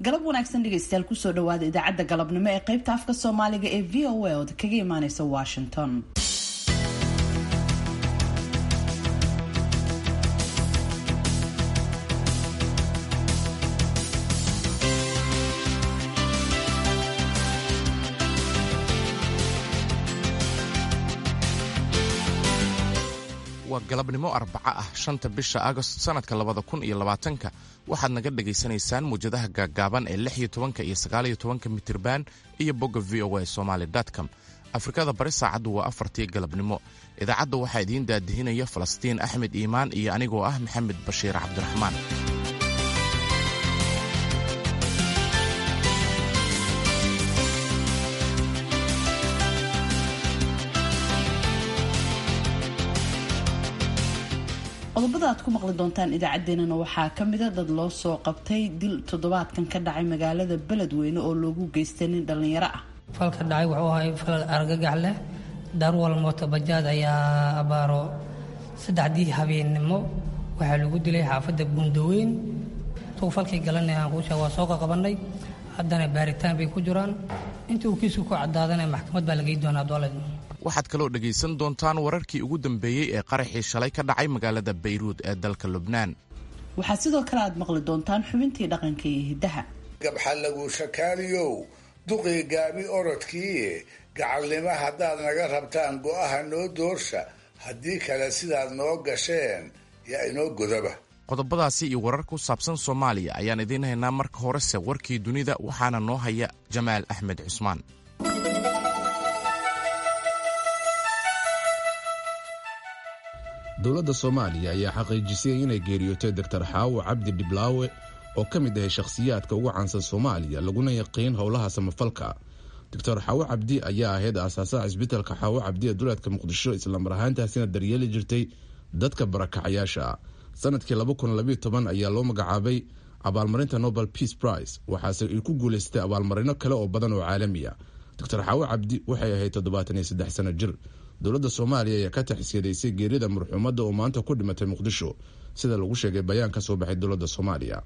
galab wanaagsan dhegaystayaal kusoo dhawaada idaacadda galabnimo ee qaybta afka soomaaliga ee v o a ood kaga imaaneysa washington waa galabnimo arbaco ah shanta bisha agost sannadka labada kun iyo labaatanka waxaad naga dhagaysanaysaan muwjadaha gaaggaaban ee lix iyo tobanka iyo sagaaliyo tobanka mitirban iyo bogga v o a somaali com afrikada bari saacaddu waa afartii galabnimo idaacadda waxaa idiin daadihinaya falastiin axmed iimaan iyo anigoo ah maxamed bashiir cabdiraxmaan qodobada aad ku maqli doontaan idaacaddeenana waxaa ka mida dad loo soo qabtay dil toddobaadkan ka dhacay magaalada beledweyne oo loogu geystay nin dhallinyaro ah falka dhacay wuxuu ahay falal argagax leh daarwal mootobajaad ayaa abaaro saddexdii habeennimo waxaa lagu dilay xaafadda buundaweyn tuu falkii galanay aan kuusha waa soo qaqabannay haddana baaritaan bay ku jiraan intii uu kiisku ku caddaadana maxkamad baa lagey doonaa dooled waxaad kaloo dhegaysan doontaan wararkii ugu dambeeyey ee qaraxii shalay ka dhacay magaalada bayruud ee dalka lubnaan waxaa sidoo kale aad maqli doontaan xubintii dhaqanka iyo hiddaha gabxalagu shakaaliyow duqii gaabi orodkii gacalnimo haddaad naga rabtaan go'aha noo doorsha haddii kale sidaad noo gasheen yaa inoo godaba qodobadaasi iyo warar ku saabsan soomaaliya ayaan idiin haynaa marka horese warkii dunida waxaana noo haya jamaal axmed cusmaan dowladda soomaaliya ayaa xaqiijisay inay geeriyootay doktor xaawo cabdi dhiblaawe oo ka mid ahay shakhsiyaadka ugu caansan soomaaliya laguna yaqiin howlaha samafalka doctor xaawo cabdi ayaa ahayd aasaasaha cisbitalka xaawo cabdi ee duleedka muqdisho islamar ahaantaasina daryeeli jirtay dadka barakacayaasha sanadkii ayaa loo magacaabay abaalmarinta nobel peace prize waxaase ay ku guulaystay abaalmarino kale oo badan oo caalamiya doctor xaawo cabdi waxay ahayd toddobaatan iyo saddex sano jir dowladda soomaaliya ayaa ka taxisyadeysay geerida marxuumadda oo maanta ku dhimatay muqdisho sida lagu sheegay bayaan ka soo baxay dowladda soomaaliya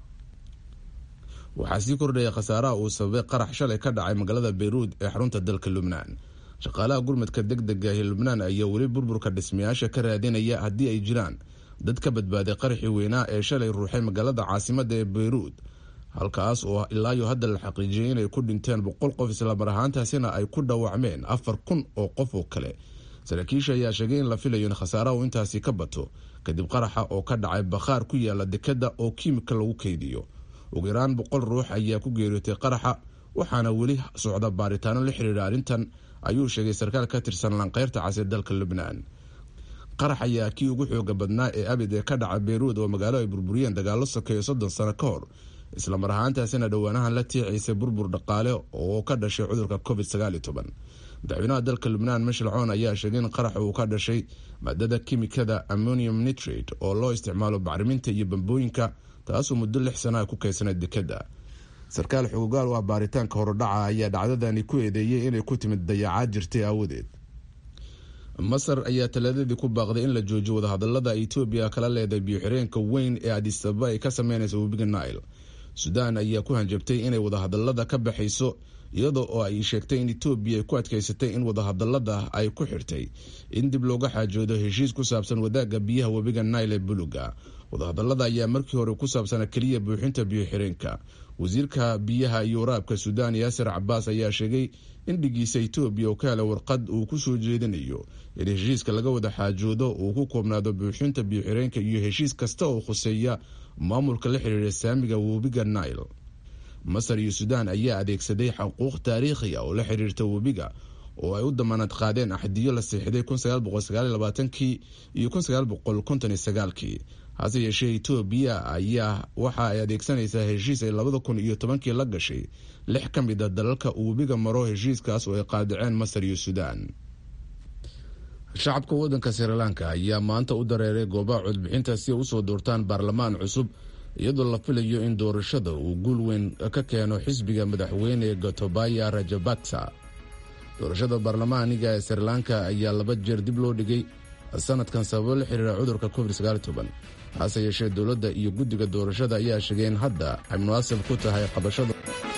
waxaa sii kordhaya khasaaraha uu sababay qarax shalay ka dhacay magaalada bayruud ee xarunta dalka lubnaan shaqaalaha gurmadka deg dega ee lubnaan ayaa weli burburka dhismayaasha ka raadinaya haddii ay jiraan dad ka badbaaday qaraxii weynaa ee shalay ruuxay magaalada caasimadda ee bayruud halkaas oo ilaayo hadda la xaqiijiyay inay ku dhinteen boqol qof islamar ahaantaasina ay ku dhaawacmeen afar kun oo qof oo kale saraakiisha ayaa sheegay in la filayo in khasaaraha uu intaasi ka bato kadib qaraxa oo ka dhacay bakhaar ku yaala dekadda oo kiimika lagu keydiyo ugu yaraan boqol ruux ayaa ku geeriyootay qaraxa waxaana weli socda baaritaano la xiriira arrintan ayuu sheegay sarkaal ka tirsan lanqeyrta casir dalka lubnaan qarax ayaa kii ugu xooga badnaa ee abid ee ka dhaca beyruud oo magaalo ay burburiyeen dagaalo sokeeyo soddon sano ka hor islamar ahaantaasina dhowaanahan la tiicaysay burbur dhaqaale oo ka dhashay cudurka covid madaxweynaha dalka lubnaan mishel coon ayaa sheegay in qarax uu ka dhashay maadada kimikada ammonium nitrate oo loo isticmaalo bacriminta iyo bambooyinka taasoo muddo lix sana ku keysanay dekadda sarkaal xugugaal u ah baaritaanka horodhaca ayaa dhacdadani ku eedeeyey inay ku timid dayacaad jirtay aawadeed masar ayaa talaadadii ku baaqday in la joojiyo wadahadalada etoobiya kala leedahay biyo-xireenka weyn ee adisababa ay ka sameynaysa webiga nile suudaan ayaa ku hanjabtay inay wadahadalada ka baxayso iyadoo oo ay sheegtay in etoobiya ay ku adkeysatay in wadahadalada ay ku xirtay in dib looga xaajoodo heshiis ku saabsan wadaagga biyaha webiga nile ee buluga wadahadalada ayaa markii hore ku saabsana keliya buuxinta biyo-xireenka wasiirka biyaha iyo waraabka suudaan yaasir cabaas ayaa sheegay in dhigiisa etoobiya oo ka helay warqad uu ku soo jeedinayo in heshiiska laga wada xaajoodo uu ku koobnaado buuxinta biyo-xireenka iyo heshiis kasta oo khuseeya maamulka la xiriira saamiga webiga nile masar iyo suudaan ayaa adeegsaday xuquuq taariikhi ah oo la xiriirta webiga oo ay u damaanad qaadeen axdiyo la siixday kii iyo kii hase yeeshee etoobiya ayaa waxa ay adeegsanaysaa heshiis ay labada kun iyo tobankii la gashay lix ka mid a dalalka uu webiga maro heshiiskaas oo ay qaadaceen masar iyo suudaan shacabka wadanka srilanka ayaa maanta u dareeray goobaha codbixinta si ay usoo doortaan baarlamaan cusub iyadoo la filayo in doorashada uu guul weyn ka keeno xisbiga madaxweyne gotobaya rajabaksa doorashada baarlamaaniga ee srilanka ayaa laba jeer dib loo dhigay sanadkan sababo la xiriira cudurka covid hase yeeshee dowladda iyo guddiga doorashada ayaa sheegay in hadda ay munaasib ku tahay qabashada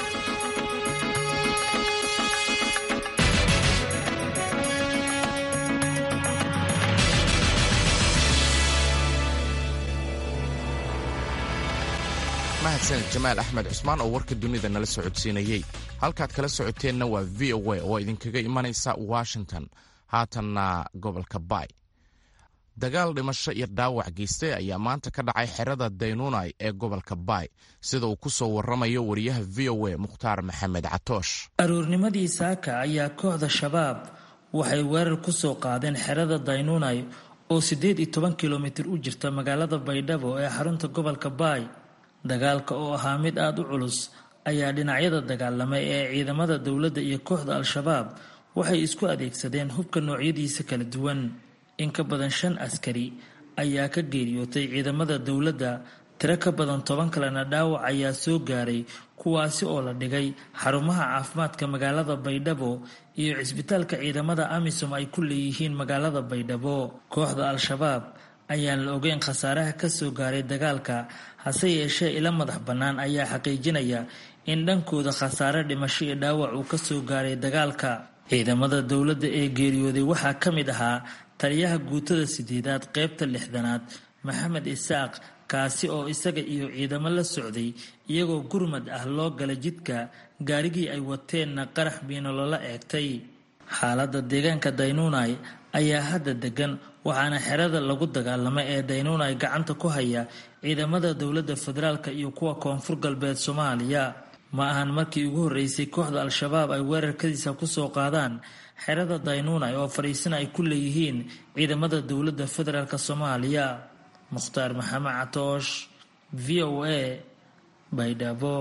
mahadsaned jamaal axmed cusmaan oo warka dunida nala socodsiinayey halkaad kala socoteenna waa v o a oo idinkaga imanaysa washington haatanna gobolka baay dagaal dhimasho iyo dhaawac geystay ayaa maanta ka dhacay xerada daynunai ee gobolka baay sida uu ku soo waramayo wariyaha v o a mukhtaar maxamed catoosh aroornimadii saaka ayaa kooxda shabaab waxay weerar ku soo qaadeen xerada daynunai oo siddeed iyo toban kilomitir u jirta magaalada baydhabo ee xarunta gobolka baay dagaalka oo ahaa mid aada u culus ayaa dhinacyada dagaalamay ee ciidamada dowladda iyo kooxda al-shabaab waxay isku adeegsadeen hubka noocyadiisa kala duwan in ka badan shan askari ayaa ka geeriyootay ciidamada dowladda tiro ka badan toban kalena dhaawac ayaa soo gaaray kuwaasi oo la dhigay xarumaha caafimaadka magaalada baydhabo iyo cisbitaalka ciidamada amisom ay ku leeyihiin magaalada baydhabo kooxda al-shabaab ayaan la ogeyn khasaaraha ka soo gaaray dagaalka hase yeeshee ila madax bannaan ayaa xaqiijinaya in dhankooda khasaare dhimasho iyo dhaawac uu ka soo gaaray dagaalka ciidamada dowladda ee geeriyooday waxaa ka mid ahaa taliyaha guutada sideedaad qeybta lixdanaad maxamed isaaq kaasi oo isaga iyo ciidamo la socday iyagoo gurmad ah loo gala jidka gaarigii ay wateenna qarax biino loola eegtay xaaladda deegaanka daynunai ayaa hadda degan waxaana xerada lagu dagaalamay ee daynunai gacanta ku haya ciidamada dowladda federaalk iyo kuwa koonfur galbeed soomaaliya ma ahan markii ugu horreysay kooxda al-shabaab ay weerarkadiisa kusoo qaadaan xerada daynunai oo fadhiisana ay ku leeyihiin ciidamada dowladda federaalk soomaaliya mukhtaar maxamed catoosh v o a baydhabo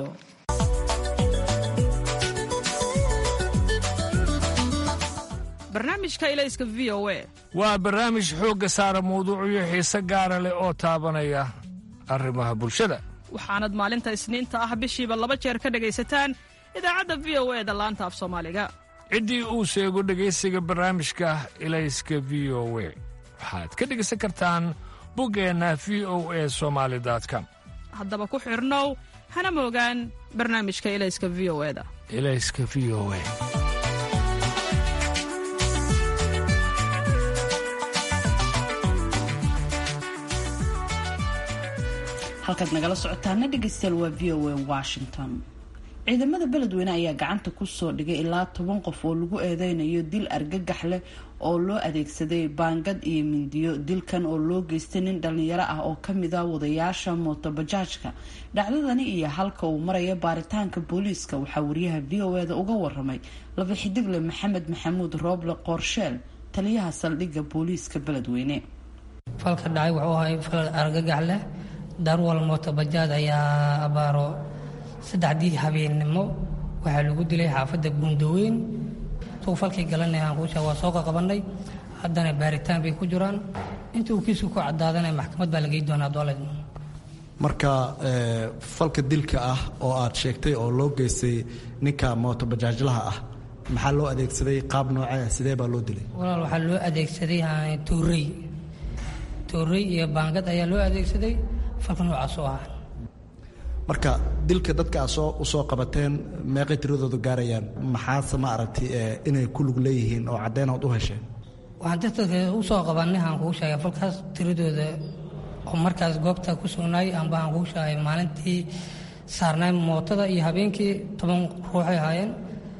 barnaamijka ilayska v o a waa barnaamij xoogga saara mawduucyo xiise gaara leh oo taabanaya arrimaha bulshada waxaanad maalinta isniinta ah bishiiba laba jeer ka dhegaysataan idaacadda v o e da laanta af soomaaliga ciddii uu sheego dhegaysiga barnaamijka ilayska v o we waxaad ka dhegaysan kartaan buggeenna v o e somaali com haddaba ku xidhnow hana moogaan barnaamijka ilayska v o e da ilayska v o e halkaad nagala socotaana dhegaystayaal waa v o a washington ciidamada beledweyne ayaa gacanta kusoo dhigay ilaa toban qof oo lagu eedeynayo dil argagax leh oo loo adeegsaday baangad iyo mindiyo dilkan oo loo geystay nin dhalinyaro ah oo kamid a wadayaasha mootobajaajka dhacdadani iyo halka uu maraya baaritaanka booliiska waxaa wariyaha v o eda uga waramay laba xidigle maxamed maxamuud rooble qoorsheel taliyaha saldhigga booliiska beledweyne falka dhacay wuxuu ahay fal argagax leh darwal mootobajaaj ayaa abaaro saddexdii habeennimo waxaa lagu dilay xaafadda buundaweyn suu falkii galanay aan kuusha waa soo qaqabanay haddana baaritaan bay ku jiraan inta uu kiisku ku caddaadana maxkamad baa lagey doonaa doole marka falka dilka ah oo aad sheegtay oo loo geystay ninka mootobajaajlaha ah maxaa loo adeegsaday qaab noocee sidee baa loo dilay walaal waxaa loo adeegsaday tuurey tuurey iyo baangad ayaa loo adeegsaday falka noocaas oo ah marka dilka dadka aad soo usoo qabateen meeqay tiradooda gaarayaan maxaase ma aragtay inay ku lug leeyihiin oo caddeynood u hesheen waxaan dadka usoo qabanay aan kuu sheegay falkaas tiradooda oo markaas goobta ku sugnaay amba aan kuu sheegay maalintii saarnaay mootada iyo habeenkii toban ruuxay ahaayeen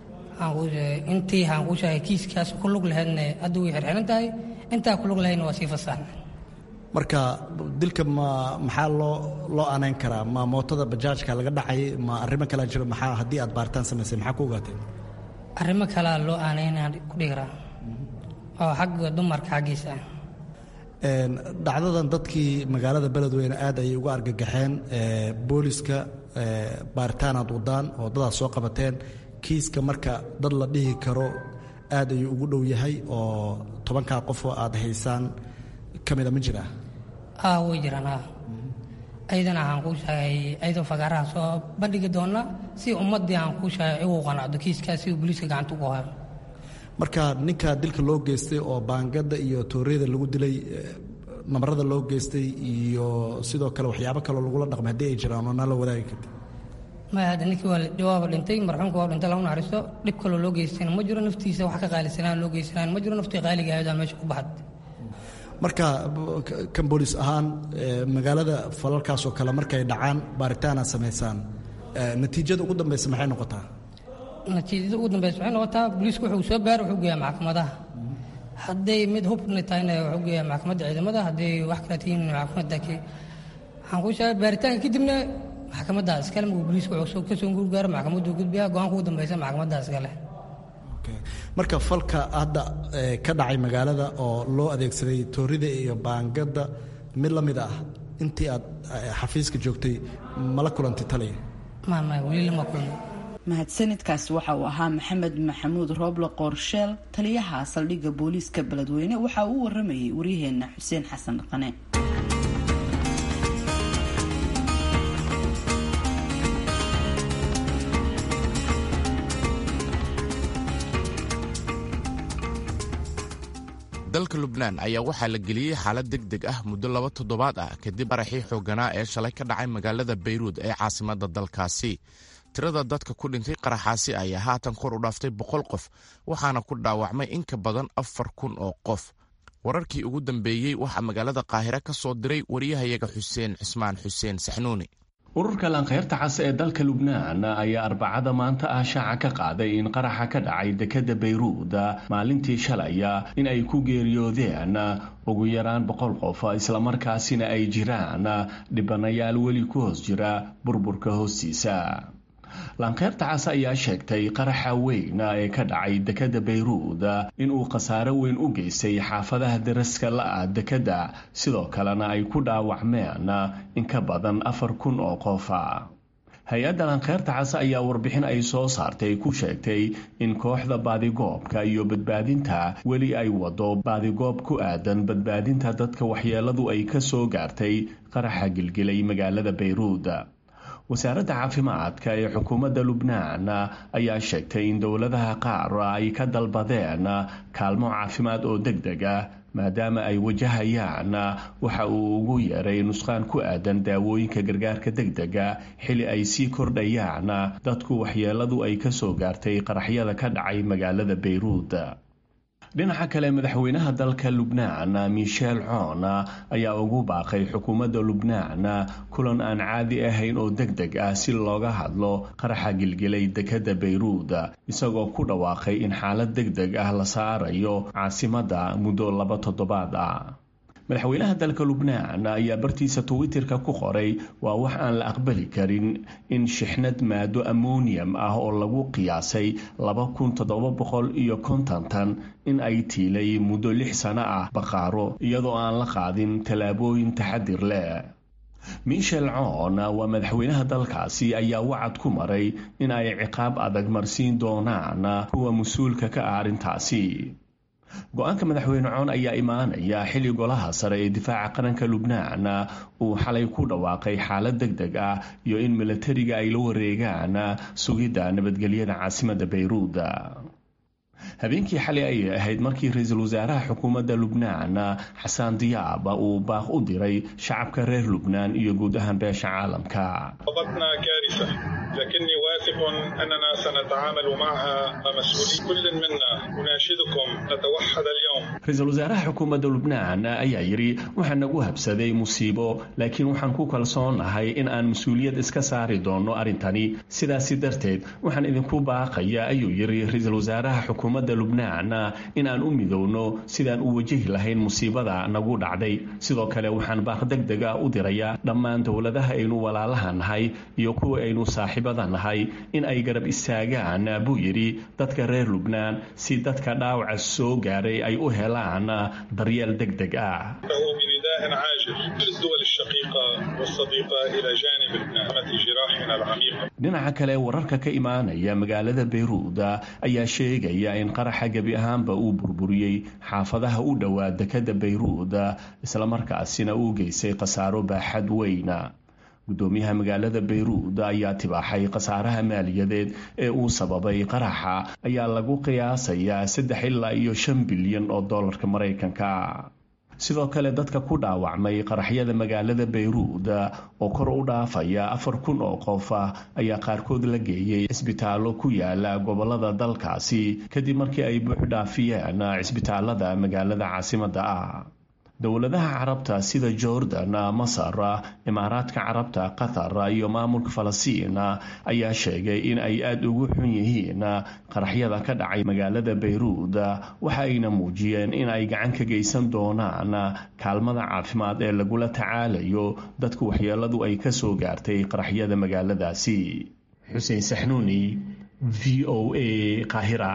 intii aan kuu sheegay kiiskaas ku lug lahaydna hadda way xirxiran tahay intaa ku lug lahaydna waa sii fasaxnay marka dilka ma maxaa loo loo anayn karaa ma mootada bajaajka laga dhacay ma arrimo kalea jiro maxaa haddii aad baaritaan samaysay maxaa ku ogaateen arrimo kalea loo aanaynaan ku dhihi karaa oo xagga dumarka xaggiisa dhacdadan dadkii magaalada beledweyne aad ayay uga argagaxeen booliska baaritaanaad wadaan oo dadaad soo qabateen kiiska marka dad la dhihi karo aad ayuu ugu dhow yahay oo tobankaa qofoo aad haysaan ka mida ma jiraa a way jiraan a ayadana aan kuu sheegay ayadoo fagaaraha soo bandhigi doona si ummadii aan kuu sheegay igu qanacdo kiiskaas si booliiska gacanta ugu hayo marka ninka dilka loo geystay oo baangada iyo tooreyada lagu dilay namarada loo geystay iyo sidoo kale waxyaabo kaloo lagula dhaqmay haddii ay jiraan oo nala wadaagi karta maya hadda ninkii waa waaba dhintay marxuumka waa dhintay lagu naxariisto dhib kaloo loo geystayna ma jiro naftiisa wax ka qaalisanaan loo geysanaan ma jiro naftii qaaliga ahayd meesha ku baxad marka kan booliis ahaan magaalada falalkaas oo kale markay dhacaan baaritaana samaysaan natiijada ugu dambeysa maxay noqotaa natiijada ugu dambeysa waxay noqotaa booliisku wuxuu soo baara wuxuu geeyaa maxkamadaha hadday mid hubna tahayna wuxuu geeyaa maxkamadda ciidamada hadday wax kale tihiin maxkamadda waxaan kuu sheegay baaritaanka kadibna maxkamadda iskale markuu booliisku wuxuu ka soo gurgaaro maxkamaddu gudbiyaa go-aanka ugu dambeysa maxkamadda iskale marka falka hadda ka dhacay magaalada oo loo adeegsaday toorida iyo baangada mid la mid ah intii aad xafiiska joogtay mala kulantay taliya mahadsanidkaasi waxa uu ahaa maxamed maxamuud rooble qoorsheel taliyaha saldhigga booliiska beledweyne waxa uu waramayay waryaheena xuseen xasan dhaqane dalka lubnaan ayaa waxaa la geliyey xaalad deg deg ah muddo laba toddobaad ah kadib qaraxii xooganaa ee shalay ka dhacay magaalada bayruud ee caasimadda dalkaasi tirada dadka ku dhintay qaraxaasi ayaa haatan kor u dhaaftay boqol qof waxaana ku dhaawacmay in ka badan afar kun oo qof wararkii ugu dambeeyey waxaa magaalada qaahire ka soo diray wariyahayaga xuseen cismaan xuseen saxnuuni ururka laanqeyrta cas ee dalka lubnaan ayaa arbacada maanta ah shaaca ka qaaday in qaraxa ka dhacay dekadda bayruud maalintii shalaya in ay ku geeriyoodeen ugu yaraan boqol qof islamarkaasina ay jiraan dhibanayaal weli ku hoos jira burburka hoostiisa laanqeyrta cas ayaa sheegtay qaraxa weyn ee ka dhacay dekadda bayruud inuu khasaaro weyn u geystay xaafadaha daraska la-ah dekadda sidoo kalena ay ku dhaawacmeen in ka badan afar kun oo qofa hay-adda laanqeyrta cas ayaa warbixin ay soo saartay ku sheegtay in kooxda baadigoobka iyo badbaadinta weli ay wado baadigoob ku aadan badbaadinta dadka waxyeeladu ay ka soo gaartay qaraxa gilgilay magaalada bayruud wasaaradda caafimaadka ee xukuumadda lubnaan ayaa sheegtay in dowladaha qaar ay ka dalbadeen kaalmo caafimaad oo deg deg ah maadaama ay wajahayaan waxa uu ugu yeeray nusqaan ku aadan daawooyinka gargaarka deg dega xili ay sii kordhayaan dadku waxyeeladu ay ka soo gaartay qaraxyada ka dhacay magaalada bayruud dhinaca kale madaxweynaha dalka lubnaan michel coon ayaa ugu baaqay xukuumadda lubnaan kulan aan caadi ahayn oo deg deg ah si looga hadlo qaraxa gilgilay dekadda bayruud isagoo ku dhawaaqay in xaalad deg deg ah la saarayo caasimadda muddo laba toddobaad ah madaxweynaha dalka lubnaan ayaa bartiisa twitterka ku qoray waa wax aan la aqbali karin in shixnad maado ammonium ah oo lagu qiyaasay laba kun toddoba boqol iyo konton tan in ay tiilay muddo lix sano ah baqaaro iyadoo aan la qaadin tallaabooyin taxadir leh michel coon waa madaxweynaha dalkaasi ayaa wacad ku maray in ay ciqaab adag marsiin doonaan kuwa mas-uulka ka ah arrintaasi go-aanka madaxweyne coon ayaa imaanaya xilli golaha sare ee difaaca qaranka lubnaan uu xalay ku dhawaaqay xaalad deg deg ah iyo in milatariga ay la wareegaan sugidda nabadgelyada caasimadda bayruud habeenkii xalay ayay ahayd markii ra-iisul wasaaraha xukuumadda lubnaan xasaan diyaab uu baaq u diray shacabka reer lubnaan iyo guud ahaan beesha caalamka لكني واثق أننا سنتعامل معها مسؤولين كل منا أناشدكم نتوحد اليوم ra-iisul wasaaraha xukuumadda lubnaan ayaa yidhi waxaa nagu habsaday musiibo laakiin waxaan ku kalsoonahay in aan mas-uuliyad iska saari doono arrintani sidaasi darteed waxaan idinku baaqaya ayuu yidhi ra-iisul wasaaraha xukuumadda lubnaan in aan u midowno sidaan u wajahi lahayn musiibada nagu dhacday sidoo kale waxaan baaq deg deg ah u dirayaa dhammaan dowladaha aynu walaalaha nahay iyo kuwa aynu saaxiibada nahay in ay garab istaagaan buu yidhi dadka reer lubnaan si dadka dhaawaca soo gaaray ay u helaan daryeel deg deg ah بنداء عاجل للدول الشقيقة والصديقة إلى جانب لبنان جراحنا العميقة dhinaca kale wararka ka imaanaya magaalada bayruud ayaa sheegaya in qaraxa gebi ahaanba uu burburiyey xaafadaha u dhowaa dekadda bayruud islamarkaasina uu geystay khasaaro baaxad weyna gudoomiyaha magaalada bayruud ayaa tibaaxay khasaaraha maaliyadeed ee uu sababay qaraxa ayaa lagu qiyaasayaa saddex ilaa iyo shan bilyan oo dollarka maraykanka sidoo kale dadka ku dhaawacmay qaraxyada magaalada bayruud oo kor u dhaafaya afar kun oo qof ayaa qaarkood la geeyey cisbitaallo ku yaala gobolada dalkaasi kadib markii ay buuxdhaafiyeen cisbitaalada magaalada caasimadda ah dowladaha carabta sida jordan masar imaaraadka carabta qatar iyo maamulka falastiin ayaa sheegay in ay aada ugu xun yihiin qaraxyada ka dhacay magaalada bayruud waxa ayna muujiyeen in ay gacan ka geysan doonaan kaalmada caafimaad ee lagula tacaalayo dadka waxyeeladu ay ka soo gaartay qaraxyada magaaladaasi xuseen saxnuuni v o a qaahira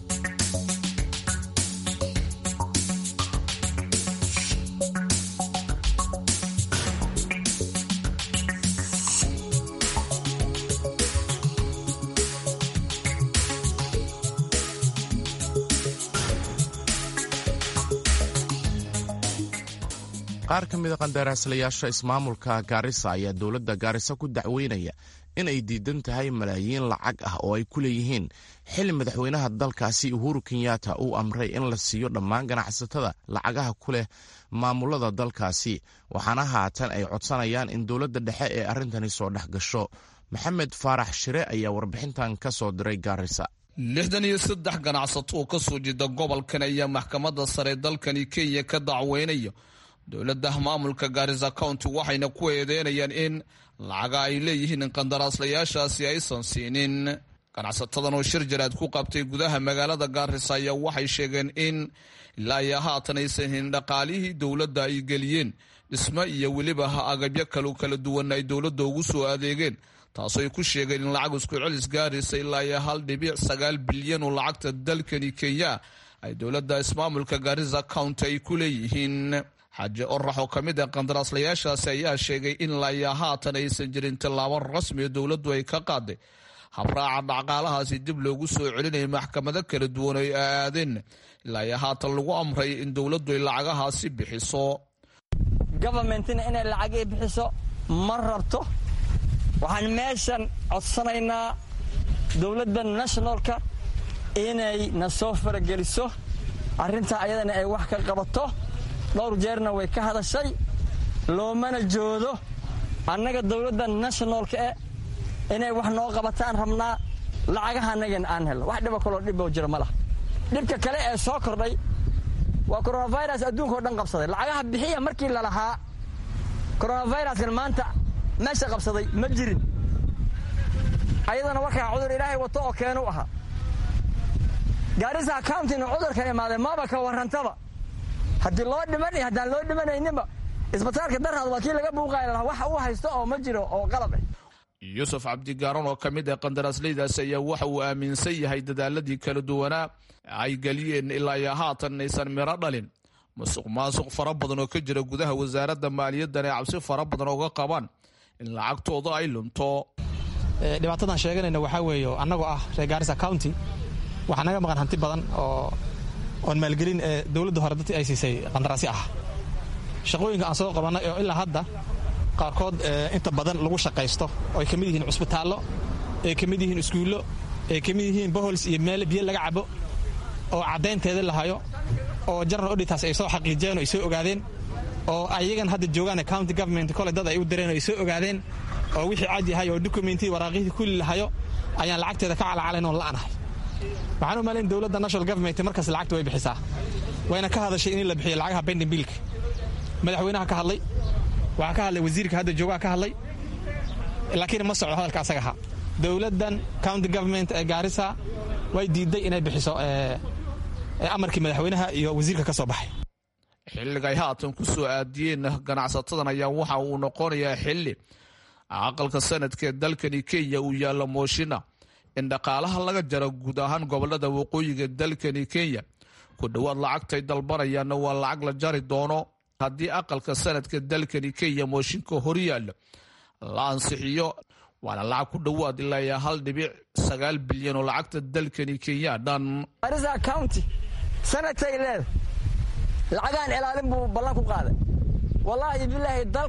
qaar ka mida qandaraaslayaasha ismaamulka gaarisa ayaa dowladda gaarisa ku dacweynaya in ay diidan tahay malaayiin lacag ah oo ay ku leeyihiin xili madaxweynaha dalkaasi uhuru kenyatta uu amray in la siiyo dhammaan ganacsatada lacagaha ku leh maamulada dalkaasi waxaana haatan ay codsanayaan in dowladda dhexe ee arrintani soo dhex gasho maxamed faarax shire ayaa warbixintan ka soo diray gaarisa lixdan iyo saddex ganacsato oo ka soo jeeda gobolkan ayaa maxkamadda sare dalkani kenya ka dacweynaya dowladda maamulka gaarisa county waxayna ku eedeynayaan in lacaga ay leeyihiin qandaraaslayaashaasi aysan siinin ganacsatadan oo shir jaraad ku qabtay gudaha magaalada gaarisa ayaa waxay sheegeen in ilaa iyo haatan aysan helin dhaqaalihii dowladda ay geliyeen dhismo iyo weliba agabyo kalo kala duwan ay dowladda ugu soo adeegeen taasoo ay ku sheegeen in lacag isku celis gaaraysa ilaa iyo hal dhibic sagaal bilyan oo lacagta dalkani kenya ay dowladda ismaamulka gaarisa county ay ku leeyihiin xaaji orax oo ka mid ah qandaraaslayaashaasi ayaa sheegay in ilaa haatan aysan jirin tillaabo rasmi oo dowladdu ay ka qaaday habraaca dhaqaalahaasi dib loogu soo celinaya maxkamado kala duwan oo ay aadeen ilaa iyo haatan lagu amray in dowladdu ay lacagahaasi bixiso govermentina inay lacagii bixiso ma rabto waxaan meeshan codsanaynaa dowladda nationalka inay na soo farageliso arrintaa ayadana ay wax ka qabato dhowr jeerna way ka hadashay loomana joodo annaga dowladda nationalka e inay wax noo qabataan rabnaa lacagaha annagan aan helno wax dhiba kaloo dhiboo jira ma laha dhibka kale ee soo kordhay waa coronavirus adduunka o dhan qabsaday lacagaha bixiya markii lalahaa coronaviruskan maanta meesha qabsaday ma jirin ayadana warkaa cudur ilaahay wato oo keenu ahaa gaarisa accountina cudurkan imaaday maba ka warrantaba haddii loo dhiman iyo haddaan loo dhimanayninba isbitaalka darhaad waa kii laga buuqaaya lahaa wax uu haysto oo ma jiro oo qalab ah yuusuf cabdigaaran oo ka mid ah qandaraasleydaas ayaa waxa uu aaminsan yahay dadaaladii kala duwanaa ay geliyeen ilaa iyo haatan aysan miro dhalin musuq maasuq fara badan oo ka jira gudaha wasaaradda maaliyaddan ay cabsi fara badan ooga qabaan in lacagtooda ay lunto dhibaatadan sheeganayna waxaa weeye annagoo ah reer gaarisa county waxaa naga maqan hanti badan oo oon maalgelin ee dowladda hore dadkii ay siisay qandaraasyo ah shaqooyinka aan soo qabannay oo ilaa hadda qaarkood inta badan lagu shaqaysto oo ay ka mid yihiin cusbitaallo ay ka mid yihiin iskuullo ay ka mid yihiin bohols iyo meel biyo laga cabo oo caddaynteeda la hayo oo general auditas ay soo xaqiijiyeen oo ay soo ogaadeen oo ayagan hadda joogaan county government kole dad ay u direen oo ay soo ogaadeen oo wixii cad yahay oo documentii waraaqihii kulli la hayo ayaan lacagteeda ka calacalayn oon la'anahay waxaan u malayn dowladda national government markaas lacagta way bixisaa wayna ka hadashay in la bixiyo lacagaha bending biilka madaxweynaha ka hadlay waxaa ka hadlay wasiirka hadda joogaha ka hadlay laakiin ma socdo hadalka asaga ahaa dowladdan county government ee gaarisa way diiday inay bixiso amarkii madaxweynaha iyo wasiirka ka soo baxay xilliga ay haatan ku soo aadiyeen ganacsatadan ayaa waxa uu noqonayaa xilli aqalka sanadkaee dalkani kenya uu yaallo mooshina in dhaqaalaha laga jaro guud ahaan gobolada waqooyiga dalkani kenya ku dhowaad lacagtay dalbanayaanna waa lacag la jari doono haddii aqalka sanadka dalkani kenya mooshinka horyaalla la ansixiyo waana lacag ku dhowaad ilaa iyo hal dhibic sagaal bilyan oo lacagta dalkani kenya dhan garisa county sanadkay leeda lacagaan ilaalin buu ballan ku qaaday wallaahi bilaahi dalka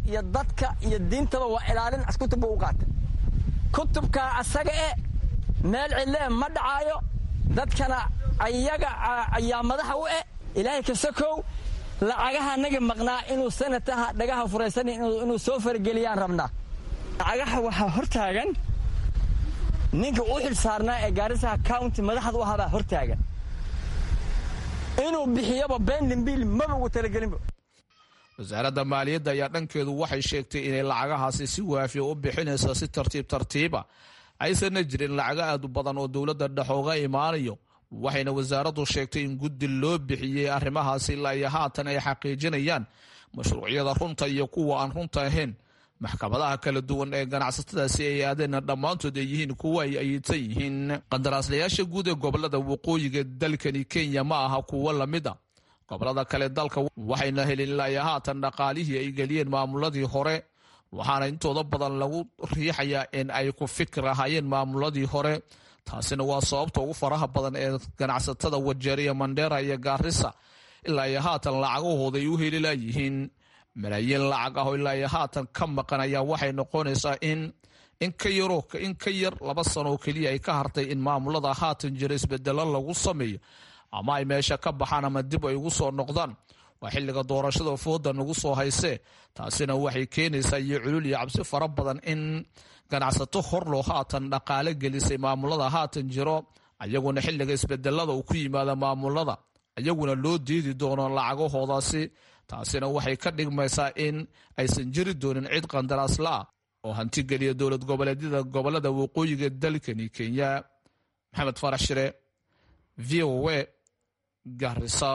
iyo dadka iyo diintaba waa ilaalin kutub buu u qaatay kutubkaa asaga e meel cidlee ma dhacaayo dadkana ayaga ayaa madaxa u eh ilaahay kasakow lacagaha naga maqnaa inuu sanataha dhagaha furaysan inuu soo fargeliyaan rabnaa lacagaha waxaa hortaagan ninka u xil saarnaa ee gaarisaha county madaxda u ahabaa hortaagan inuu bixiyoba bendimbil maba ugu talagelinba wasaaradda maaliyadda ayaa dhankeedu waxay sheegtay inay lacagahaasi si waafiya u bixinayso si tartiib tartiiba aysanna jirin lacago aad u badan oo dowladda dhex uga imaanayo waxayna wasaaraddu sheegtay in guddi loo bixiyey arrimahaasi ilaa iyo haatan ay xaqiijinayaan mashruucyada runta iyo kuwa aan runta ahayn maxkamadaha kala duwan ee ganacsatadaasi ay aadeenna dhammaantood ay yihiin kuwa ay ayidsan yihiin qandaraaslayaasha guud ee gobolada waqooyiga dalkani kenya ma aha kuwo lamid a gobolada kale dalka waxayna helin ilaa iyo haatan dhaqaalihii ay geliyeen maamuladii hore waxaana intooda badan lagu riixayaa in ay ku fikir ahaayeen maamuladii hore taasina waa sababta ugu faraha badan ee ganacsatada wajeeriya mandheera iyo gaarisa ilaa iyo haatan lacagahooda ay u heli layihiin malaayiin lacag ah oo ilaa iyo haatan ka maqan ayaa waxay noqonaysaa in in ka yaroo in ka yar laba sano oo keliya ay ka hartay in maamulada haatan jira isbedelo lagu sameeyo ama ay meesha ka baxaan ama dib ay ugu soo noqdaan waa xilliga doorashada fooda nagu soo haysee taasina waxay keenaysaa iyo culul iyo cabsi fara badan in ganacsato horlow haatan dhaqaale gelisay maamulada haatan jiro ayaguna xilliga isbedelada uu ku yimaada maamulada ayaguna loo diidi doono lacagahoodaasi taasina waxay ka dhigmaysaa in aysan jiri doonin cid qandaraaslaa oo hantigeliya dowlad goboleedyada gobolada waqooyiga dalkani kenya maxamed farax shire v o a garisa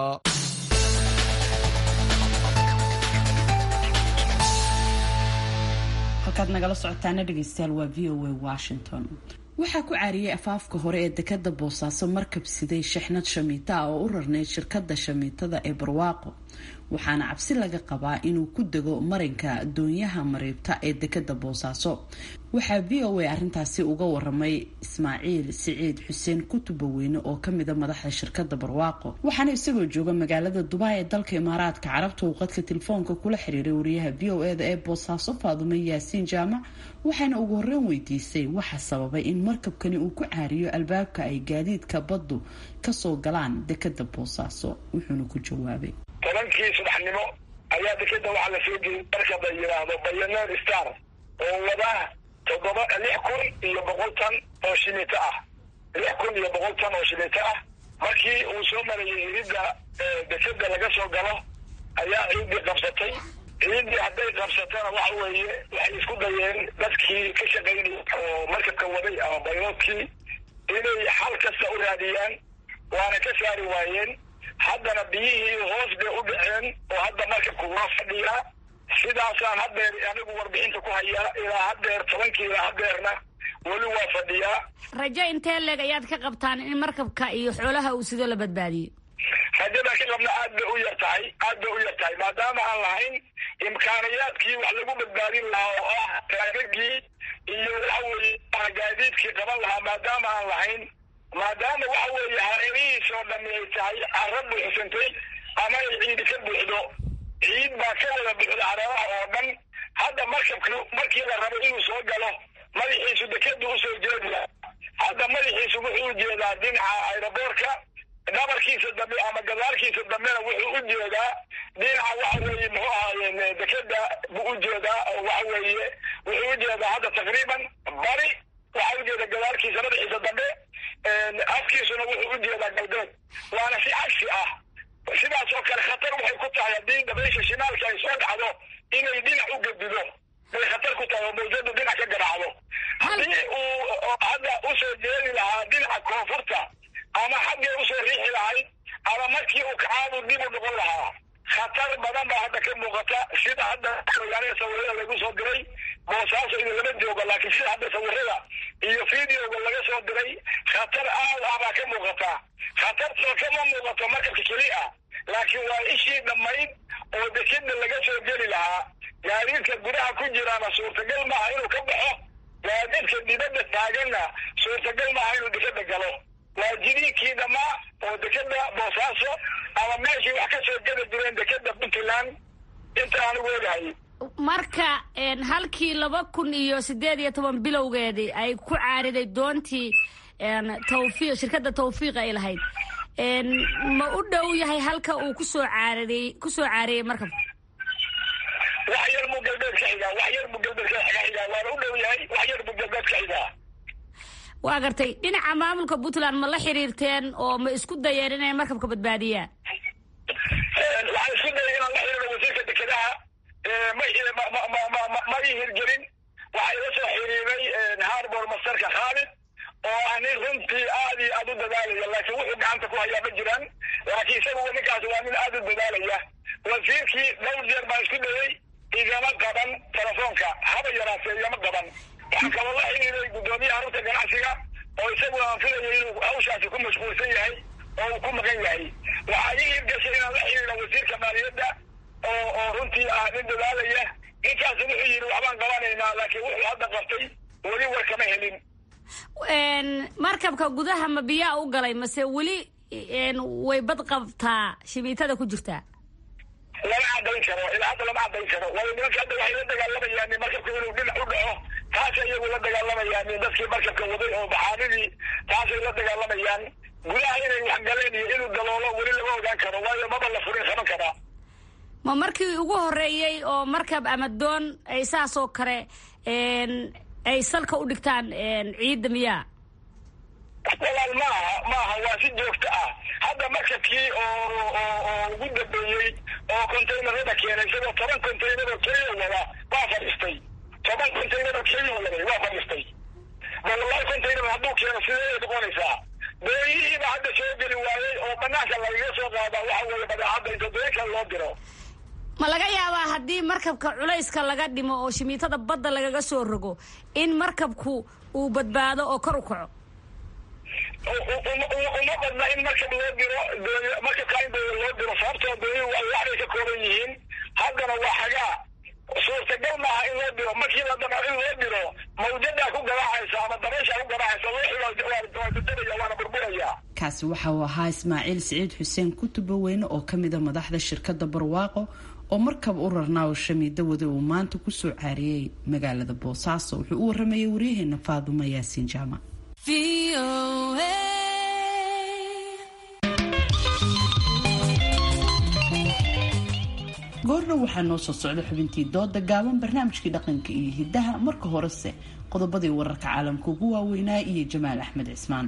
halkaad nagala socotaana dhegeystayaal waa v o a washington waxaa ku caariyey afaafka hore ee dekada boosaaso markab siday shixnad shamiita ah oo u rarneyd shirkada shamiitada ee barwaaqo waxaana cabsi laga qabaa inuu ku dego marinka doonyaha mariibta ee dekada boosaaso waxaa v o a arintaasi uga waramay ismaaciil siciid xuseen kutubaweyne oo kamida madaxda shirkada barwaaqo waxaana isagoo jooga magaalada dubaay ee dalka imaaraadka carabta uu qadka telefoonka kula xiriiray wariyaha v o eda ee boosaaso faadume yaasiin jaamac waxaana ugu horreyn weydiisay waxa sababay in markabkani uu ku caariyo albaabka ay gaadiidka baddu kasoo galaan dekada boosaaso wuxuuna ku jawaabay tobankii subaxnimo ayaa dekeda waxaa la soo geliyay markab la yidhaahdo bayaneer star oo wada toddoba lix kun iyo boqol tan oo shimito ah lix kun iyo boqol tan oo shimito ah markii uu soo marayay iridda dekeda laga soo galo ayaa ciiddii qabsatay ciiddii hadday qabsatana waxa weeye waxay isku dayeen dadkii ka shaqaynaya oo markabka waday ama bayloodkii inay xal kasta u raadiyaan waana ka saari waayeen haddana biyihii hoos bay u dhaceen oo hadda markabku waa fadhiyaa sidaasaan haddeer anigu warbixinta ku hayaa ilaa haddeer tobankii ilaa haddeerna weli waa fadhiyaa rajo intee leeg ayaad ka qabtaan in markabka iyo xoolaha uu sidoo la badbaadiyo rajada ka qabna aad bay u yar tahay aad bay u yar tahay maadaama aan lahayn imkaaniyaadkii wax lagu badbaadin lahaa oo ah taagagii iyo waxa weeye gaadiidkii qaban lahaa maadaama aan lahayn maadaama waxa weeye hareerihiis oo dhami ay tahay carra buuxsantay ama ay ciidi ka buuxdo ciid baa ka wada buuxda hareeraha oo dhan hadda markabka markii la rabo inuu soo galo madaxiisu dekadu usoo jeediya hadda madaxiisu wuxuu u jeedaa dhinaca aeroboorka dhabarkiisa dambe ama gadaalkiisa dambena wuxuu u jeedaa dhinaca waxa weeye muxuu ahaaye dekeda buu u jeedaa oo waxa weeye wuxuu u jeedaa hadda taqriiban bari waxa u jeeda gadaalkiisa madaxiisa dambe afkiisuna wuxuu u jeedaa galbeed waana si cagsi ah sidaas oo kale khatar waxay ku tahay haddii dabaysha shimaalka ay soo dhacdo inay dhinac u gedido bay khatar ku tahay oo mawjadu dhinac ka garaacdo haddii uu hadda usoo jeedi lahaa dhinaca koonfurta ama xaggee usoo riixi lahayd ama markii uu kacaadu dib u noqon lahaa khatar badan baa hadda ka muuqata sida hadda magaalada sawirada lagu soo diray boosaaso iyo lama joogo laakiin sida hadda sawirada iyo videoga laga soo diray khatar aad ah baa ka muuqata khatartoo kama muuqato markabka keli ah laakiin waa ishii dhammayd oo dekeda laga soo geli lahaa gaadiidka gudaha ku jiraana suurtagal maaha inuu ka baxo gaadiidka dibadda taaganna suurtagal maaha inuu dekeda galo waa jidiinkii dhammaa oo dekeda boosaaso ama meeshii wax ka soo geli jireen dekeda puntland inta anigu ogahay marka halkii laba kun iyo sideed iyo toban bilowgeedii ay ku caariday doontii tawfiiq shirkadda tawfiiq ay lahayd ma u dhow yahay halka uu kusoo caariday kusoo caariyey markabka wax yar buu galbeed ka xigaa wax yar buu galbeed ka xigaa waana u dhow yahay wax yar buu galbeed ka xigaa waa gartay dhinaca maamulka puntland ma la xiriirteen oo ma isku dayeen inay markabka badbaadiyaan waxaan isku dayay inaan la xiriiro wasiirka dekedaha ma ii hirgelin waxaa ila soo xiriiray harbor masterka khaalid oo ani runtii aad iyo aad u dadaalaya laakiin wuxuu gacanta ku hayaa ma jiraan laakiin isaga ninkaas waa nin aad u dadaalaya wasiirkii dhowr jeer baan isku dayay igama qaban telefoonka haba yaraatee igama qaban waxaan kaloo la xiriiray guddoomiyaha rugta ganacsiga oo isaguna aan filayo inuu hawshaasi ku mashquulsan yahay oo uu ku maqan yahay waxaa ii hirgashay inaan la xiriiro wasiirka maaliyadda oo oo runtii ah nin dadaalaya ninkaasi wuxuu yidhi waxbaan qabanaynaa laakiin wuxuu hadda qabtay weli war kama helin markabka gudaha ma biyaa u galay mase weli way bad qabtaa shimiitada ku jirtaa lama cadayn karo ilaa hadda lama cadayn karo waayo nimanka hadda waxay la dagaalamayaan markabka inuu dhinac u dhaco taasay iyagu la dagaalamayaan dadkii markabka waday oo baxaanidii taasay la dagaalamayaan gudaha inay wax galeen iyo inuu daloolo weli lama ogaan karo waayo maba la furin qaban karaa ma markii ugu horeeyey oo markab ama doon ay saas oo kale ay salka u dhigtaan ciidda miyaa walaal maaha maaha waa si joogto ah hadda markabkii oo oo ugu dambeeyey oo containerada keenay isagoo toban containeroo keliya wada waa fadhiistay toban containeroo keliya waday waa fadhiistay ma wallahi container hadduu keeno sidee noqonaysaa dooyihiiba hadda soo geli waayey oo banaanka lagaga soo qaadaa waxa weeye badeecadda inta dooyinka loo diro ma laga yaabaa haddii markabka culayska laga dhimo oo shimiitada badda lagaga soo rogo in markabku uu badbaado oo kor u kaco uma badna in markab loo diro markabka in dooya loo diro sababtoo dooyuhu waa waxbay ka kooban yihiin haddana waa xagaa suurtagal maaha in loo diro markii la damo in loo diro mawjadaa ku garaacaysa ama dabayshaa ku garaacaysa waa dadabaya waana burburaya kaasi waxa uu ahaa ismaaciil siciid xuseen kutuba weyne oo ka mida madaxda shirkadda barwaaqo oo markab u rarnaa oo shamiido wada uu maanta kusoo caariyey magaalada boosaaso wuxuu u waramayay waryaheena faadumo yaasiin jaamac goordhow waxaa noo soo socda xubintii dooda gaaban barnaamijkii dhaqanka iyo hidaha marka horese qodobadii wararka caalamka ugu waaweynaa iyo jamaal axmed cismaan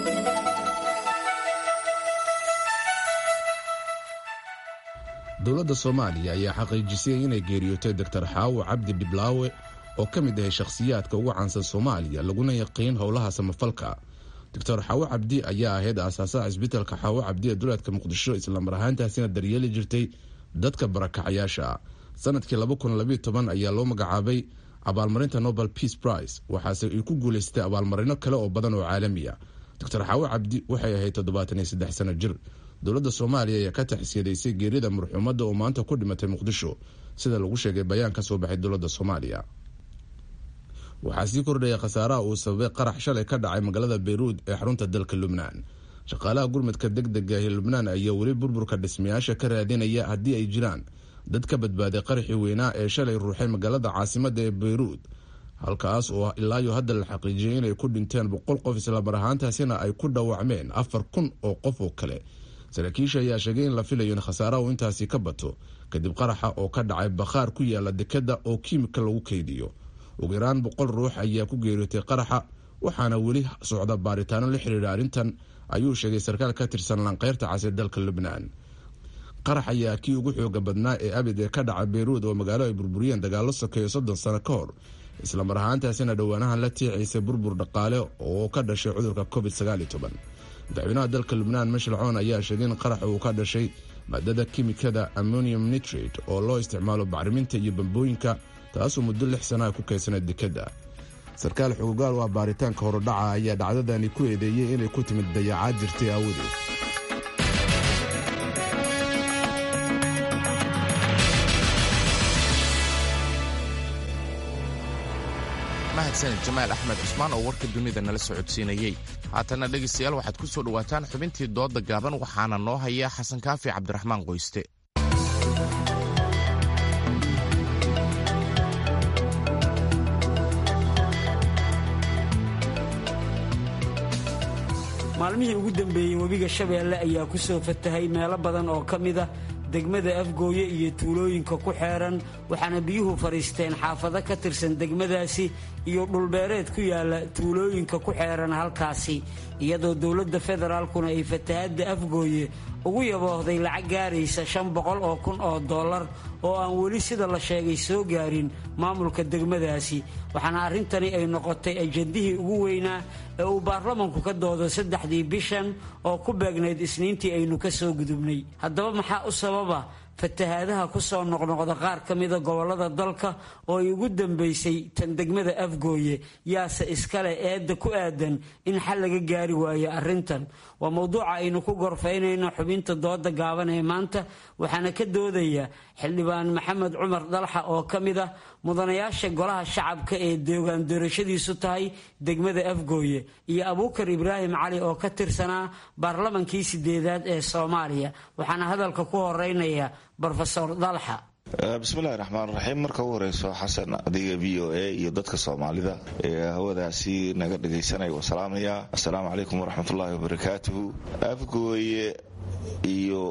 dowladda soomaaliya ayaa xaqiijisay inay geeriyootay doktor xaawo cabdi dhiblaawe oo ka mid ahay shakhsiyaadka ugu caansan soomaaliya laguna yaqiin howlaha samafalka doctor xaawo cabdi ayaa ahayd aasaasaha cisbitaalka xaawo cabdi ee duleedka muqdisho islamar ahaantaasina daryeeli jirtay dadka barakacayaasha sanadkii ayaa loo magacaabay abaalmarinta nobel peace prize waxaase ay ku guulaystay abaalmarino kale oo badan oo caalamiya doctor xaawo cabdi waxay ahayd toddobaataniyo sano jir dowladda soomaaliya ayaa ka taxsiyadaysay geerida marxuumadda oo maanta ku dhimatay muqdisho sida lagu sheegay bayaan ka soo baxay dowladda soomaaliya waxaa sii kordhaya khasaaraha uu sababay qarax shalay ka dhacay magaalada beyruud ee xarunta dalka lubnaan shaqaalaha gurmadka deg dega ee lubnaan ayaa weli burburka dhismayaasha ka raadinaya haddii ay jiraan dad ka badbaaday qaraxii weynaa ee shalay ruuxay magaalada caasimadda ee beyruud halkaas oo ilaayo hadda la xaqiijiyay inay ku dhinteen boqol qof islamar ahaantaasina ay ku dhaawacmeen afar kun oo qof oo kale saraakiisha ayaa sheegay in la filayo in khasaaraha uu intaasi ka bato kadib qaraxa oo ka dhacay bakhaar ku yaala dekadda oo kiimika lagu keydiyo ugu yaraan boqol ruux ayaa ku geeriyootay qaraxa waxaana weli socda baaritaano la xiriira arrintan ayuu sheegay sarkaal ka tirsan lanqeyrta cas ee dalka lubnaan qarax ayaa kii ugu xooga badnaa ee abid ee ka dhaca beyruud oo magaalo ay burburiyeen dagaalo sokeeyo soddon sano ka hor islamar ahaantaasina dhowaanahan la tiicaysay burbur dhaqaale oo ka dhashay cudurka covid madaxweynaha dalka lubnaan mashilcoon ayaa sheegay in qarax uu ka dhashay maadada kimikada ammonium nitrate oo loo isticmaalo bacriminta iyo bambooyinka taasoo muddo lix sanaa ku kaysanay dekadda sarkaal xugugaal waa baaritaanka horudhaca ayaa dhacdadani ku eedeeyey inay ku timid dayacaad jirtay aawadeed mahadsanid jamaal axmed cusmaan oo warka dunida nala socodsiinayey haatanna dhegaystayaal waxaad ku soo dhowaataan xubintii doodda gaaban waxaana noo haya xasan kaafi cabdiraxmaan qoyste maalmihii ugu dambeeyey webiga shabeelle ayaa ku soo fatahay meelo badan oo ka mid ah degmada afgooye iyo tuulooyinka ku xeeran waxaana biyuhu fadhiisteen xaafado ka tirsan degmadaasi iyo dhulbeereed ku yaala tuulooyinka ku xeeran halkaasi iyadoo dowladda federaalkuna ay fatahadda afgooye ugu yaboohday lacag gaaraysa shan boqol oo kun oo dollar oo aan weli sida la sheegay soo gaarin maamulka degmadaasi waxaana arrintani ay noqotay ajandihii ugu weynaa ee uu baarlamanku ka doodo saddexdii bishan oo ku beegnayd isniintii aynu ka soo gudubnay haddaba maxaa u sababa fatahaadaha ku soo noqnoqda qaar ka mida gobollada dalka oo ay ugu dambaysay tan degmada afgooye yaase iskale eedda ku aadan in xal laga gaari waayo arrintan waa mowduuca aynu ku gorfaynayno xubinta dooda gaaban ee maanta waxaana ka doodaya xildhibaan maxamed cumar dalxa oo ka mid ah mudanayaasha golaha shacabka ee deegaan doorashadiisu tahay degmada afgooye iyo abuukar ibraahim cali oo ka tirsanaa baarlamankii sideedaad ee soomaaliya waxaana hadalka ku horeynaya brofesor dalxa bismillahi raxmaan raxiim marka u horeyso xasan adiga v o a iyo dadka soomaalida ee hawadaasi naga dhagaysanaya waa salaamaya assalaamu calaykum waraxmatullaahi wabarakaatuhu afgooye iyo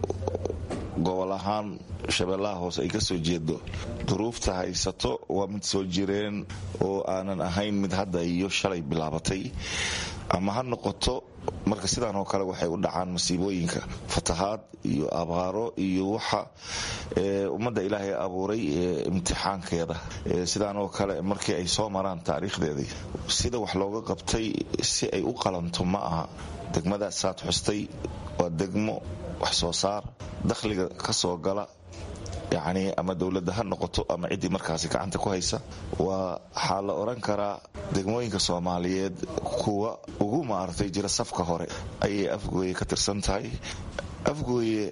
gobol ahaan shabeellaha hoose ay ka soo jeedo duruufta haysato waa mid soo jireen oo aanan ahayn mid hadda iyo shalay bilaabatay ama ha noqoto marka sidaan oo kale waxay u dhacaan masiibooyinka fatahaad iyo abaaro iyo waxa ummadda ilaahay abuuray imtixaankeeda sidaan oo kale markii ay soo maraan taariikhdeedii sida wax looga qabtay si ay u qalanto ma aha degmadaas saad xustay waa degmo wax soo saar dakhliga ka soo gala yacni ama dowladda ha noqoto ama ciddii markaasi gacanta ku haysa waa waxaa la odhan karaa degmooyinka soomaaliyeed kuwa ugu maaragtay jira safka hore ayay afgooye ka tirsan tahay afgooye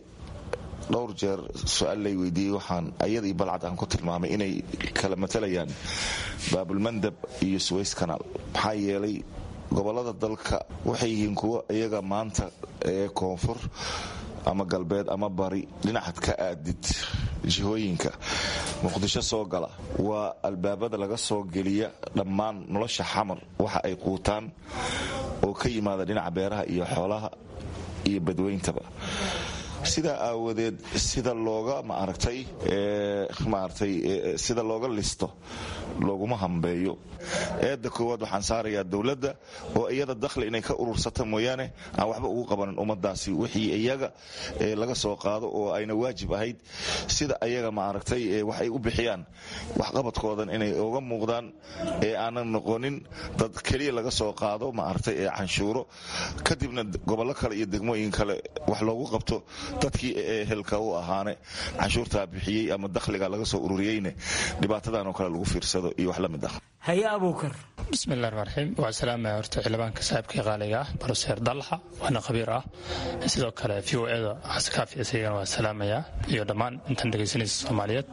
dhowr jeer su-aal lay weydiiyey waxaan ayadii balcad aan ku tilmaamay inay kala matalayaan baabulmandab iyo suways kanaal maxaa yeelay gobollada dalka waxay yihiin kuwa iyaga maanta ee koonfur ama galbeed ama bari dhinacad ka aadid jihooyinka muqdisho soo gala waa albaabada laga soo geliya dhammaan nolosha xamar waxa ay quutaan oo ka yimaada dhinaca beeraha iyo xoolaha iyo badweyntaba sidaa aawadeed sida looga maaragtay maaragtay sida looga listo looguma hambeeyo eedda koowaad waxaan saarayaa dowladda oo iyada dakhli inay ka urursata mooyaane aan waxba ugu qabanin ummadaasi wixii iyaga laga soo qaado oo ayna waajib ahayd sida ayaga maaragtay wax ay u bixiyaan waxqabadkoodan inay uga muuqdaan ee aanan noqonin dad keliya laga soo qaado maaragtay ee canshuuro kadibna gobollo kale iyo degmooyin kale wax loogu qabto dadkii ehelka u ahaane canshuurtaa bixiyey ama dakhliga laga soo ururiyeyne dhibaatadan oo kale lagu fiirsado iyo wax la mid ah haye abuukar bismillahi raxmaan raxiim waa salaamaya horta xildhibaanka saaxiibkii qaaliga ah baroseer dalxa waana khabiir ah sidoo kale v o eda xasekaafi isagana waa salaamaya iyo dhammaan intan dhegaysanaysa soomaaliyeed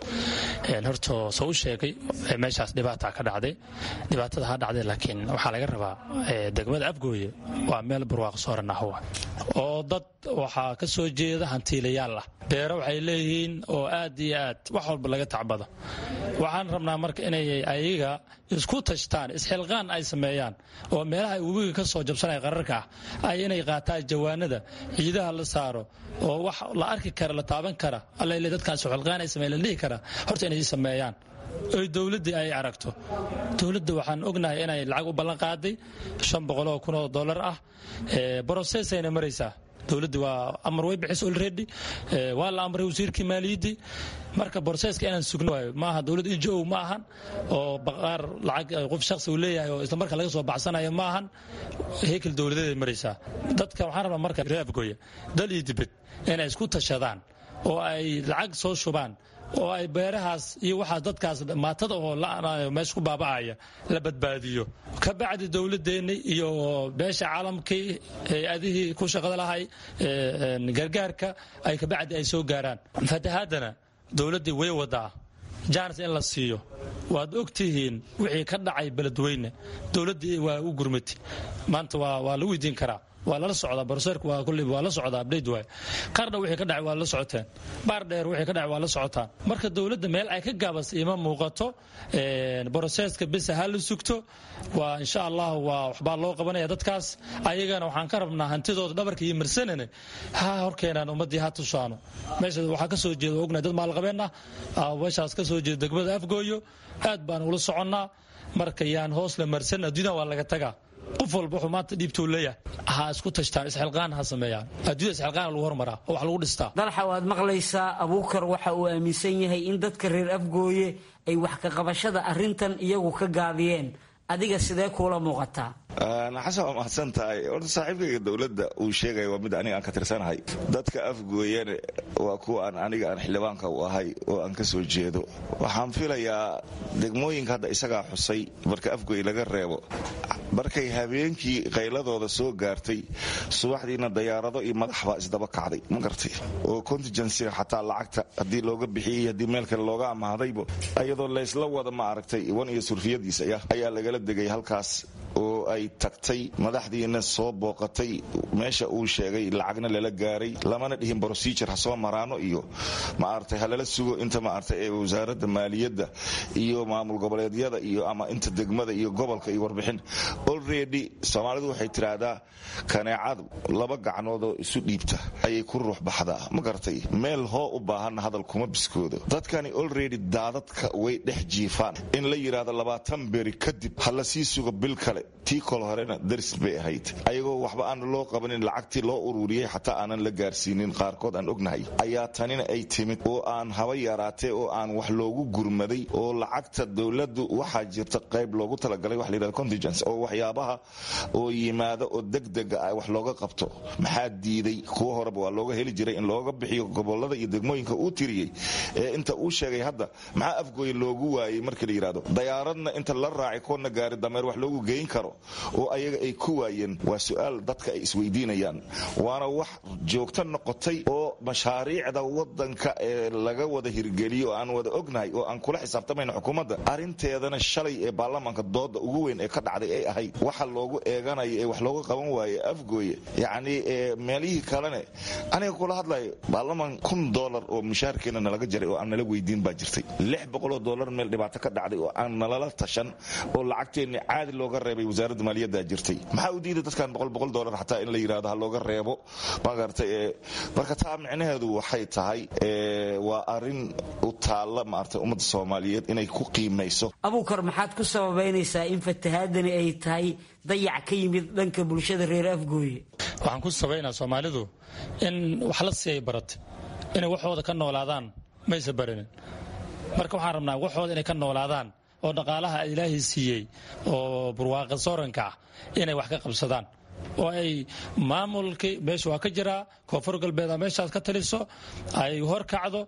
horta soo u sheegay meeshaas dhibaata ka dhacday dhibaatada ha dhacday laakiin waxaa laga rabaa degmada afgooye waa meel barwaaqo sooran ah oo dad waxaa ka soo jeeda hantiilayaal ah beero waxay leeyihiin oo aad iyo aad wax walba laga tacbado waxaan rabnaa marka inay ayaga isku tashtaan isxilqaan ay sameeyaan oo meelaha ay webiga ka soo jabsanaya qararka ah ay inay qaataan jawaanada ciidaha la saaro oo wax la arki kara la taaban kara alla dadkaan isxilqaan ay sameeyan la dhihi kara horta inay sameeyaan oy dowladdii ay aragto dowladda waxaan ognahay inay lacag u ballan qaaday shan boqoloo kun oo dollar ah brosesayna maraysaa dowladda waa amar way bixis olredy waa la amray wasiirkii maaliyaddii marka borseska inaan sugno waayo maaha dowladda injo ma ahan oo baqaar lacag qof shakhsi uu leeyahay oo isla marka laga soo baxsanayo ma ahan hekel dowladeeday maraysaa dadka waxaan rabaa marka reer afgooya dal iyo dibed inay isku tashadaan oo ay lacag soo shubaan oo ay beerahaas iyo waxaas dadkaas maatada oo la'anayo meesha ku baaba'aya la badbaadiyo ka bacdi dowladeenni iyo beesha caalamkii hay-adihii ku shaqada lahay gargaarka ay kabacdi ay soo gaaraan fatahaadana dowladdii way wadaa jaanis in la siiyo waad ogtihiin wixii ka dhacay beledweyne dowladdii waa u gurmati maanta waa la weydiin karaa waa lala socdaa baroseerka waa kulli waa la socdaa update waay qardha wixii ka dhacay waa la socoteen baar dheer wixii ka dhacay waa la socotaan marka dowladda meel ay ka gaabas ima muuqato baroseeska bisa ha la sugto waa insha allah waa waxbaa loo qabanaya dadkaas ayagana waxaan ka rabnaa hantidooda dhabarka iyo marsanane ha horkeenaan ummadii ha tusaano meesha waxaa ka soo jeeda ognahay dad maalqabeen ah meeshaas ka soo jeeda degmada afgooyo aad baan ula soconnaa marka yaan hoos la marsan adduunyada waa laga tagaa qof walba wuxuu maanta dhiibtuu leeyahay ha isku tashtaan isxilqaan ha sameeyaan adduunyada isxilqaan lagu hormaraa oo wax lagu dhistaa dalxa waad maqlaysaa abuukar waxa uu aaminsan yahay in dadka reer afgooye ay wax ka qabashada arrintan iyagu ka gaabiyeen adiga sidee kuula muuqataa xasan waa mahadsan tahay horta saaxiibkayga dowladda uu sheegaya waa mid aniga aan ka tirsanahay dadka afgooyane waa kuwa aan aniga aan xildhibaanka u ahay oo aan ka soo jeedo waxaan filayaa degmooyinka hadda isagaa xusay marka afgooy laga reebo markay habeenkii qayladooda soo gaartay subaxdiina dayaarado iyo madax baa isdaba kacday ma gartay oo contingencyga xataa lacagta haddii looga bixiyey haddii meel kale looga amahdayba ayadoo laysla wada ma aragtay iwan iyo surfiyadiisa ayaa lagala degay halkaas oo ay tagtay madaxdiina soo booqatay meesha uu sheegay lacagna lala gaaray lamana dhihin procedure ha soo maraano iyo maaragtay halala sugo inta maaragtay ee wasaaradda maaliyadda iyo maamul goboleedyada iyo ama inta degmada iyo gobolka iyo warbixin already soomaalidu waxay tiraahdaa kaneecadu laba gacnoodoo isu dhiibta ayay ku ruux baxdaa ma garatay meel hoo u baahanna hadal kuma biskoodo dadkani already daadadka way dhex jiifaan in la yidhaahdo labaatan beri kadib ha la sii sugo bil kale tii kol horena daris bay ahayd ayagoo waxba aan loo qabanin lacagtii loo ururiyey xataa aanan la gaarsiinin qaarkood aan ognahay ayaa tanina ay timid oo aan haba yaraatee oo aan wax loogu gurmaday oo lacagta dowladdu waxaa jirta qayb loogu talagalay wax layidhahdo contingence oo waxyaabaha oo yimaada oo degdega ah wax looga qabto maxaa diiday kuwa horeba waa looga heli jiray in looga bixiyo gobolada iyo degmooyinka uu tiriyey ee inta uu sheegay hadda maxaa afgooye loogu waayey markii la yidhahdo dayaaradna inta la raacay koodna gaari dameer wax loogu geyn karo oo ayaga ay ku waayeen waa su-aal dadka ay isweydiinayaan waana wax joogto noqotay oo mashaariicda wadanka ee laga wada hirgeliyo oo aan wada ognahay oo aan kula xisaabtamayna xukuumadda arinteedana shalay ee baarlamaanka dooda ugu weyn ee ka dhacday ay ahayd waxa loogu eeganayo ee wax looga qaban waaye afgooye yacni meelihii kalene aniga kula hadlayo baarlamaan kun dolar oo mushaarkeena nalaga jaray oo aan nala weydiin baa jirtay lix boqoloo dolar meel dhibaato ka dhacday oo aan nalala tashan oo lacagteenni caadi looga reebay wasaaradda maaliyadda jirtay maxaa u diiday dadkan boqol boqol dolar xataa in la yidhahdo ha looga reebo magartay marka taa micnaheedu waxay tahay waa arin u taalla maartay ummadda soomaaliyeed inay ku qiimayso abuukar maxaad ku sababaynaysaa in fatahaadani ay tahay dayac ka yimid dhanka bulshada reer afgooye waxaan ku sabaynaa soomaalidu in wax la siiyay baratay inay waxooda ka noolaadaan maysa barinin marka waxaan rabnaa waxooda inay ka noolaadaan oo dhaqaalaha ilaahay siiyey oo barwaaqa sooranka ah inay wax ka qabsadaan oo ay maamulkii meesha waa ka jiraa koonfur galbeed meeshaas ka taliso ay hor kacdo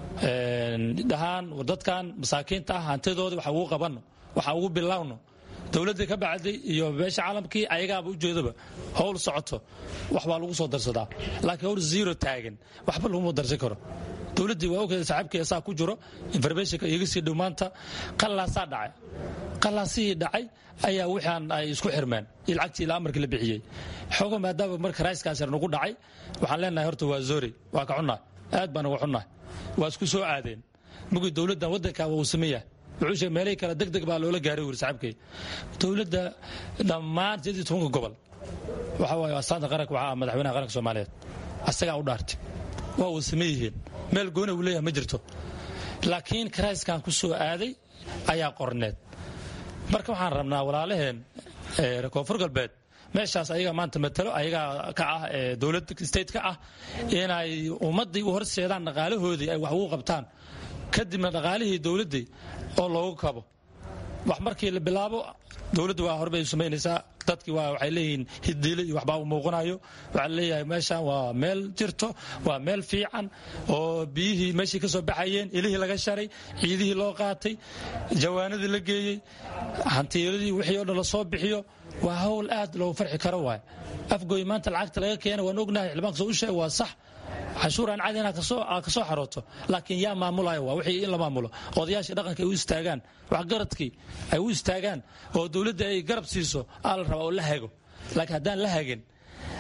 dhahaan dadkan masaakiinta ah hantidooda waxa ugu qabanno waxa ugu bilowno dowladdii ka bacday iyo beesha caalamkii ayagaaba ujeedaba howl socoto waxbaa lagu soo darsadaa laakiin howl zero taagan waxba laguma darsan karo dowladdii waa ogeda saaxiibkii saa ku jiro informationka iga sii dhow maanta qallaasaa dhacay qallaasihii dhacay ayaa wixaan ay isku xirmeen iyo lacagtii ilaa amarkii la bixiyey xoogo maadaama marka raiskaas yar nagu dhacay waxaan leenahay horta waa zori waa ka xunnahay aad baan uga xunnahay waa isku soo aadeen mugii dowladdan waddankaaba uu sameeyahay wuxuu sheegay meelihii kale deg deg baa loola gaaray wuri saaxiibkay dowladda dhammaan sideed iyo tobanka gobol waxa waaye astaanta qaranka waxaa ah madaxweynaha qaranka soomaaliyeed asagaa u dhaartay waa uu same yihiin meel gooni uu leeyahay ma jirto laakiin karayskan ku soo aaday ayaa qorneed marka waxaan rabnaa walaalaheen koonfur galbeed meeshaas ayaga maanta matalo ayagaa ka ah dowlad state ka ah inay ummaddii u horseedaan dhaqaalahoodii ay wax ugu qabtaan kadibna dhaqaalihii dowladdii oo loogu kabo wax markii la bilaabo dowladdu waa horbay samaynaysaa dadkii waa waxay leeyihiin hidiile iyo waxbaa u muuqanayo waxaa leeyahay meeshan waa meel jirto waa meel fiican oo biyihii meeshii ka soo baxayeen ilihii laga sharay ciidihii loo qaatay jawaanadii la geeyey hantiiladii wixii o dhan lasoo bixiyo waa hawl aad loogu farxi karo waay afgooy maanta lacagta laga keena waan ognahay xildhibaanka soo u sheeg waa sax canshuur aan cadi inaad ka soo xarooto laakiin yaa maamulayo waa wixii in la maamulo odayaashii dhaqanka ay u istaagaan waxgaradkii ay u istaagaan oo dowladda ay garab siiso aa la rabaa oo la hago laakiin haddaan la hagin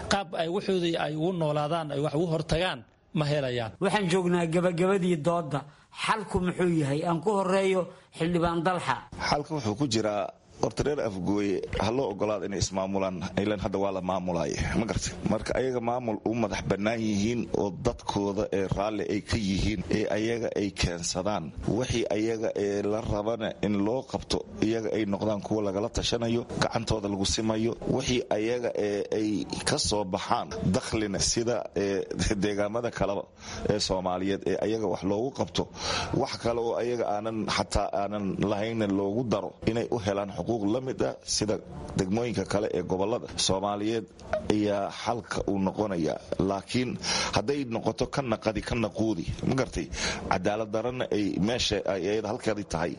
qaab ay waxoodii ay ugu noolaadaan ay wax ugu hortagaan ma helayaan waxaan joognaa gabagabadii doodda xalku muxuu yahay aan ku horeeyo xildhibaan dalxa xalka wuxuu ku jiraa horta reer afgooye ha loo ogolaada inay ismaamulaan ilan hadda waa la maamulay ma garta marka ayaga maamul u madax bannaan yihiin oo dadkooda ee raalli ay ka yihiin ee ayaga ay keensadaan wixii ayaga ee la rabana in loo qabto iyaga ay noqdaan kuwa lagala tashanayo gacantooda lagu simayo wixii ayaga ee ay ka soo baxaan dakhlina sida deegaamada kaleba ee soomaaliyeed ee ayaga wax loogu qabto wax kale oo ayaga aanan xataa aanan lahayna loogu daro inay u helaan la mid ah sida degmooyinka kale ee gobolada soomaaliyeed ayaa xalka uu noqonaya laakiin hadday noqoto ka naqadi ka naquudi ma gartay cadaalad darana ay meesha ayada halkeedii tahay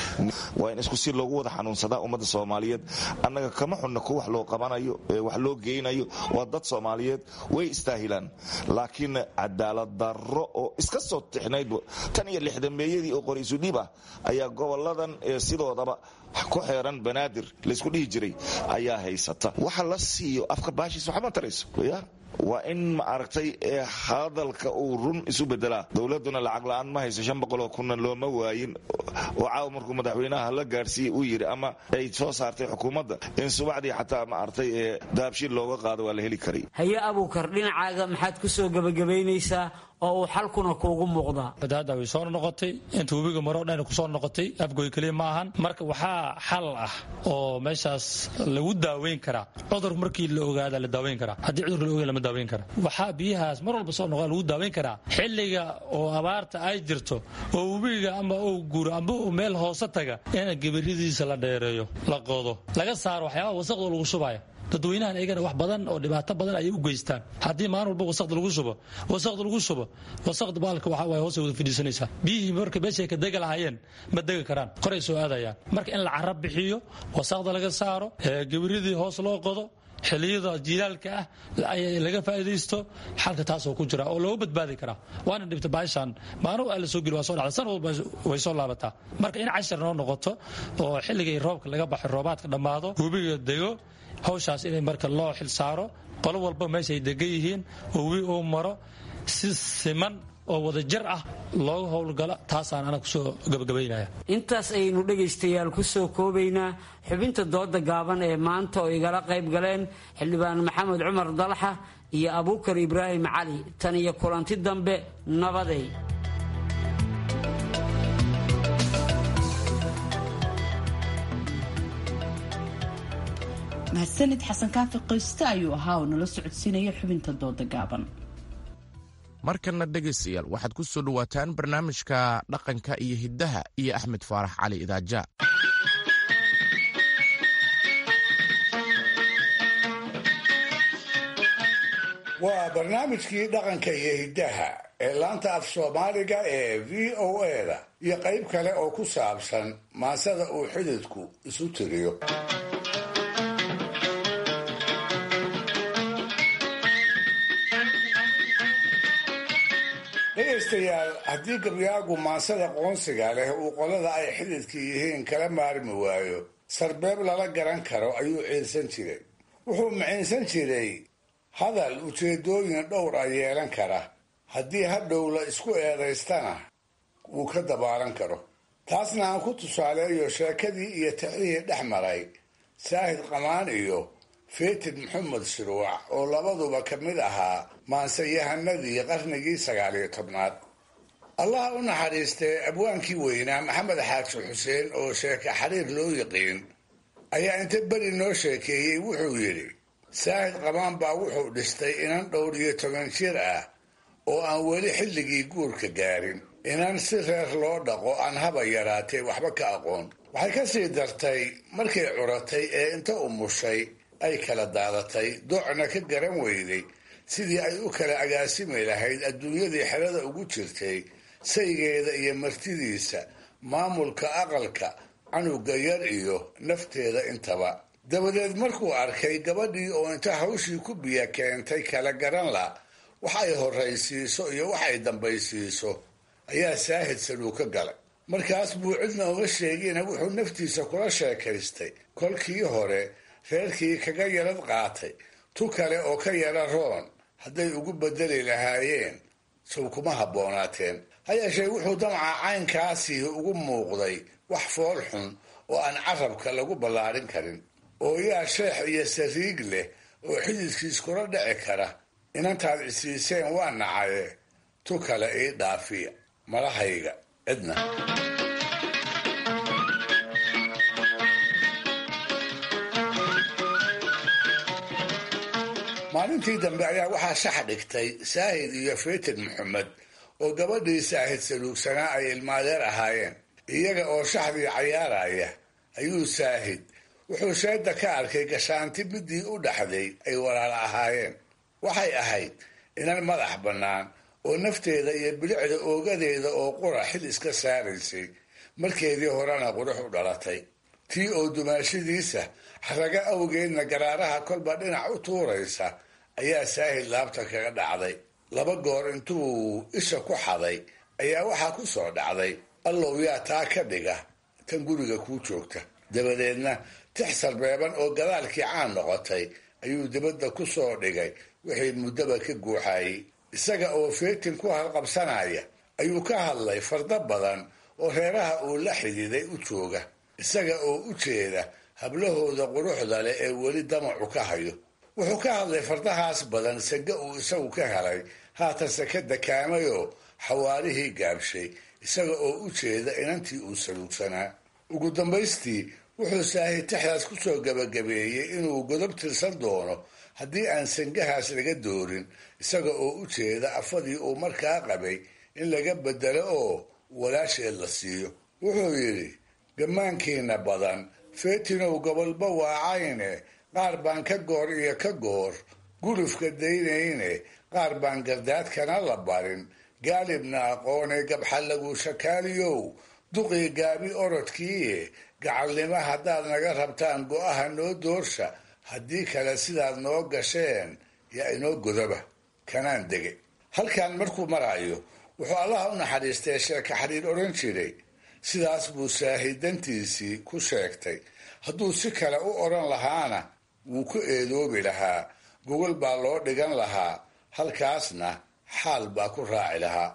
waa in isku si loogu wada xanuunsadaa ummadda soomaaliyeed annaga kama xunna ku wax loo qabanayo wax loo geynayo waa dad soomaaliyeed way istaahilaan laakiin cadaalad darro oo iska soo tixnayd tan iyo lixdameeyadii oo qoraysu dhiib ah ayaa goboladan sidoodaba ku xeeran banaadir laysku dhihi jiray ayaa haysata waxa la siiyo afka baashiis waxma tarayso ya waa in ma aragtay hadalka uu run isu bedelaa dowladuna lacag la-aan ma hayso shan boqoloo kunna looma waayin oo caawa markuu madaxweynaha la gaarsiiyey uu yidhi ama ay soo saartay xukuumadda in subaxdii xataa ma aragtay daabshiil looga qaado waa la heli karay haye abuukar dhinacaaga maxaad ku soo gebagabaynaysaa oo uu xalkuna kuugu muuqdaa fatahaadda way soo noqotay inta webiga maro dhan kusoo noqotay afgoy keliya ma ahan marka waxaa xal ah oo meeshaas lagu daaweyn karaa cudur markii la ogaada la daaweyn karaa haddii cudurka la ogaada lama daaweyn kara waxaa biyahaas mar walba soo noqda lagu daaweyn karaa xilliga oo abaarta ay jirto oo webiga ama uu guuro amba uu meel hoose taga in gabaridiisa la dheereeyo la qodo laga saaro waxyaabaha wasaqda lagu shubaya dadweynahan iyagana wax badan oo dhibaato badan ayay u geystaan haddii maalin walba wasaqda lagu shubo wasaqda lagu shubo wasaqda baalka waxa waay hoosay wada fadhiisanaysaa biyihii marka meeshay ka dega lahaayeen ma degi karaan koray soo aadayaan marka in la carab bixiyo wasaqda laga saaro gabaridii hoos loo qodo xiliyada jiilaalka ah laga faa'iidaysto xalka taasoo ku jira oo looga badbaadi karaa waana dhibta baashan maalin waa la soo geli waa soo dhacda san walba way soo laabataa marka in cashar noo noqoto oo xilligay roobka laga baxo roobaadka dhammaado webiga dego hawshaas inay marka loo xil saaro qolo walba meeshaay degan yihiin oo webi uu maro si siman oo wadajir ah looga howlgalo taasaan ana kusoo gabagabaynaya intaas ayaynu dhegaystayaal ku soo koobaynaa xubinta dooda gaaban ee maanta oo igala qayb galeen xildhibaan maxamed cumar dalxa iyo abuukar ibraahim cali tan iyo kulanti dambe nabaday mahadsanid xasan kaafi qoyste ayuu ahaa oo nala socodsiinaya xubinta dooda gaaban markanna dhegaystayaal waxaad ku soo dhowaataan barnaamijka dhaqanka iyo hiddaha iyo axmed faarax cali idaaja waa barnaamijkii dhaqanka iyo hiddaha ee laanta af soomaaliga ee v o eda iyo qayb kale oo ku saabsan maasada uu xididku isu tiriyo dhegaystayaal haddii gabyaagu maansada qoonsiga leh uu qolada ay xididka yihiin kala maarmi waayo sarbeeb lala garan karo ayuu ciilsan jiray wuxuu maciinsan jiray hadal ujeedooyin dhowr a yeelan kara haddii hadhow la isku eedaystana wuu ka dabaalan karo taasna aan ku tusaaleeyo sheekadii iyo tixdihii dhex maray saahid qamaan iyo feetid maxamed shirwac oo labaduba ka mid ahaa maansayahanadii qarnigii sagaaliyo tobnaad allaha u naxariistee abwaankii weynaa maxamed xaaji xuseen oo sheeka xariir loo yiqiin ayaa inta beri noo sheekeeyey wuxuu yidhi saahid qamaan baa wuxuu dhistay inan dhowr iyo toban jir ah oo aan weli xilligii guurka gaarin inan si reer loo dhaqo aan haba yaraatee waxba ka aqoon waxay ka sii dartay markay curatay ee inta umushay ay kala daadatay doocna ka garan weyday sidii ay u kala agaasimi lahayd adduunyadii xerada ugu jirtay saygeeda iyo martidiisa maamulka aqalka canuga yar iyo nafteeda intaba dabadeed markuu arkay gabadhii oo inta hawshii ku biya keentay kala garan la wax ay horraysiiso iyo wax ay dambaysiiso ayaa saahid saluu ka galay markaas buu cidna uma sheegina wuxuu naftiisa kula sheekaystay kolkii hore reerkii kaga yarad qaatay tu kale oo ka yara roon hadday ugu bedeli lahaayeen sow kuma habboonaateen ha yeeshee wuxuu damca caynkaasi ugu muuqday wax fool xun oo aan carabka lagu ballaarin karin oo yaa sheex iyo sariig leh oo xididkiis kula dhici kara inantaad isiiseen waa nacaye tu kale ii dhaafiya malahayga cidna maalintii dambe ayaa waxaa shax dhigtay saahid iyo faytan maxamed oo gabadhii saahid saluugsanaa ay ilmaadeer ahaayeen iyaga oo shaxdii cayaaraya ayuu saahid wuxuu sheeda ka arkay gashaanti midii u dhaxday ay walaal ahaayeen waxay ahayd inan madax bannaan oo nafteeda iyo bilicda oogadeeda oo qura xil iska saaraysay markeedii horena qurux u dhalatay tii oo dumaashadiisa xaraga awgeedna garaaraha kolba dhinac u tuuraysa ayaa saahid laabta kaga dhacday laba goor intuu isha ku xaday ayaa waxaa ku soo dhacday allow yaa taa ka dhiga tan guriga kuu joogta dabadeedna tix sarbeeban oo gadaalkii caan noqotay ayuu dibadda ku soo dhigay wixii muddaba ka guuxayey isaga oo feetin ku halqabsanaya ayuu ka hadlay fardo badan oo reeraha uu la xididay u jooga isaga oo u jeeda hablahooda quruxda leh ee weli damacu ka hayo wuxuu ka hadlay fardahaas badan sage uu isagu ka helay haatanse ka dakaamayoo xawaarihii gaabshay isaga oo u jeeda inantii uu saluugsanaa ugu dambaystii wuxuu saahid tixdaas ku soo gabagabeeyey inuu godob tirsan doono haddii aan sangahaas laga doorin isaga oo u jeeda afadii uu markaa qabay in laga bedelo oo walaasheed la siiyo wuxuu yidhi gammaankiina badan feetinow gobolba waacayne qaar baan ka goor iyo ka goor gulufka daynayne qaar baan gardaadkana la barin gaalibna aqoonee gabxallagu shakaaliyow duqii gaabi orodkiiye gacalnimo haddaad naga rabtaan go'aha noo doorsha haddii kale sidaad noo gasheen yaa inoo godaba kanaan dege halkan markuu maraayo wuxuu allaha u naxariistay sheeka xariir odhan jiray sidaas buu saahidantiisii ku sheegtay hadduu si kale u odhan lahaana wuu ku eedoobi lahaa gogol baa loo dhigan lahaa halkaasna xaal baa ku raaci lahaa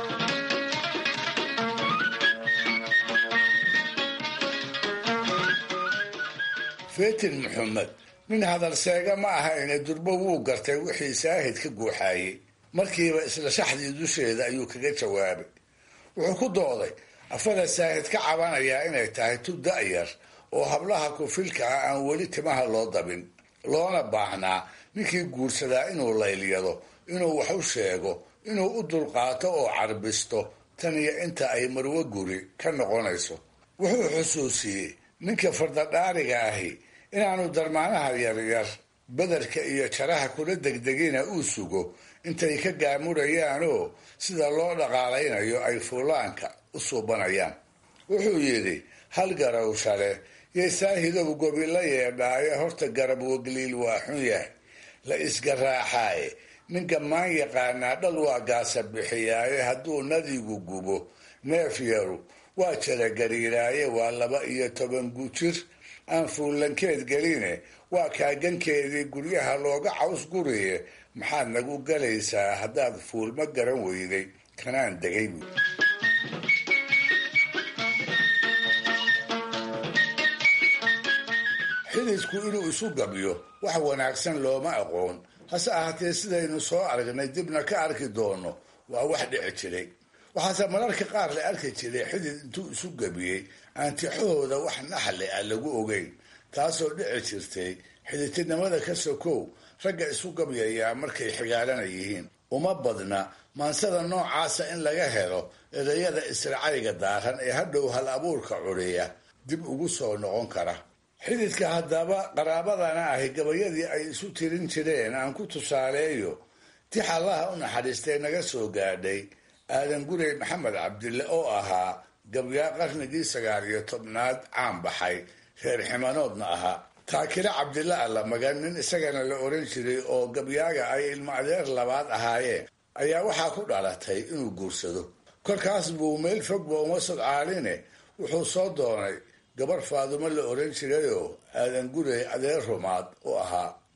fetin maxamed nin hadalseega ma ahayne durbo wuu gartay wixii saahid ka guuxaayey markiiba isla shaxdii dusheeda ayuu kaga jawaabay wuxuu ku dooday afada saahid ka cabanayaa inay tahay tub da'yar oo hablaha kufilka ah aan weli timaha loo dabin loona baahnaa ninkii guursadaa inuu laylyado inuu wax u sheego inuu u dulqaato oo carbisto tan iyo inta ay marwo guri ka noqonayso wuxuu xusuusiyey ninka fardadhaariga ahi inaanu darmaanaha yaryar badarka iyo jaraha kula degdegina uu sugo intay ka gaamurayaanoo sida loo dhaqaalaynayo ay fuulaanka u suubanayaan wuxuu yidhi hal garawshale yay saahidow gobi la yeedhaaye horta garab wagliil waa xun yahay la isgaraaxaaye nin gammaan yaqaanaa dhal waa gaasa bixiyaaye hadduu nadigu gubo neef yaru waa jara gariiraaye waa laba iyo toban gujir aan fuullankeed geline waa kaagankeedii guryaha looga caws guriye maxaad nagu galaysaa haddaad fuulma garan weyday kanaan degay buui xididku inuu isu gabyo wax wanaagsan looma aqoon hase ahaatee sidaynu soo aragnay dibna ka arki doono waa wax dhici jiray waxaase mararka qaar la arki jiray xidid intuu isu gabiyey aan tixahooda wax naxli ah lagu ogeyn taasoo dhici jirtay xididtinimada ka sokow ragga isu gabyayaa markay xigaalana yihiin uma badna maansada noocaasa in laga helo erayada israacayga daaran ee hadhow hal abuurka curiya dib ugu soo noqon kara xididka haddaba qaraabadana ahi gabayadii ay isu tirin jireen aan ku tusaaleeyo tix allaha u naxariistay naga soo gaadhay aadan gurey maxamed cabdille oo ahaa gabyaa qarnigii sagaal iyo tobnaad caan baxay reer ximanoodna ahaa taakile cabdille alla magan nin isagana la oran jiray oo gabyaaga ay ilmo adeer labaad ahaayeen ayaa waxaa ku dhalatay inuu guursado kolkaas buu meel fogba uma sodcaaline wuxuu soo doonay gabar faadumo la oran jirayoo aadan gurey adeer rumaad u ahaa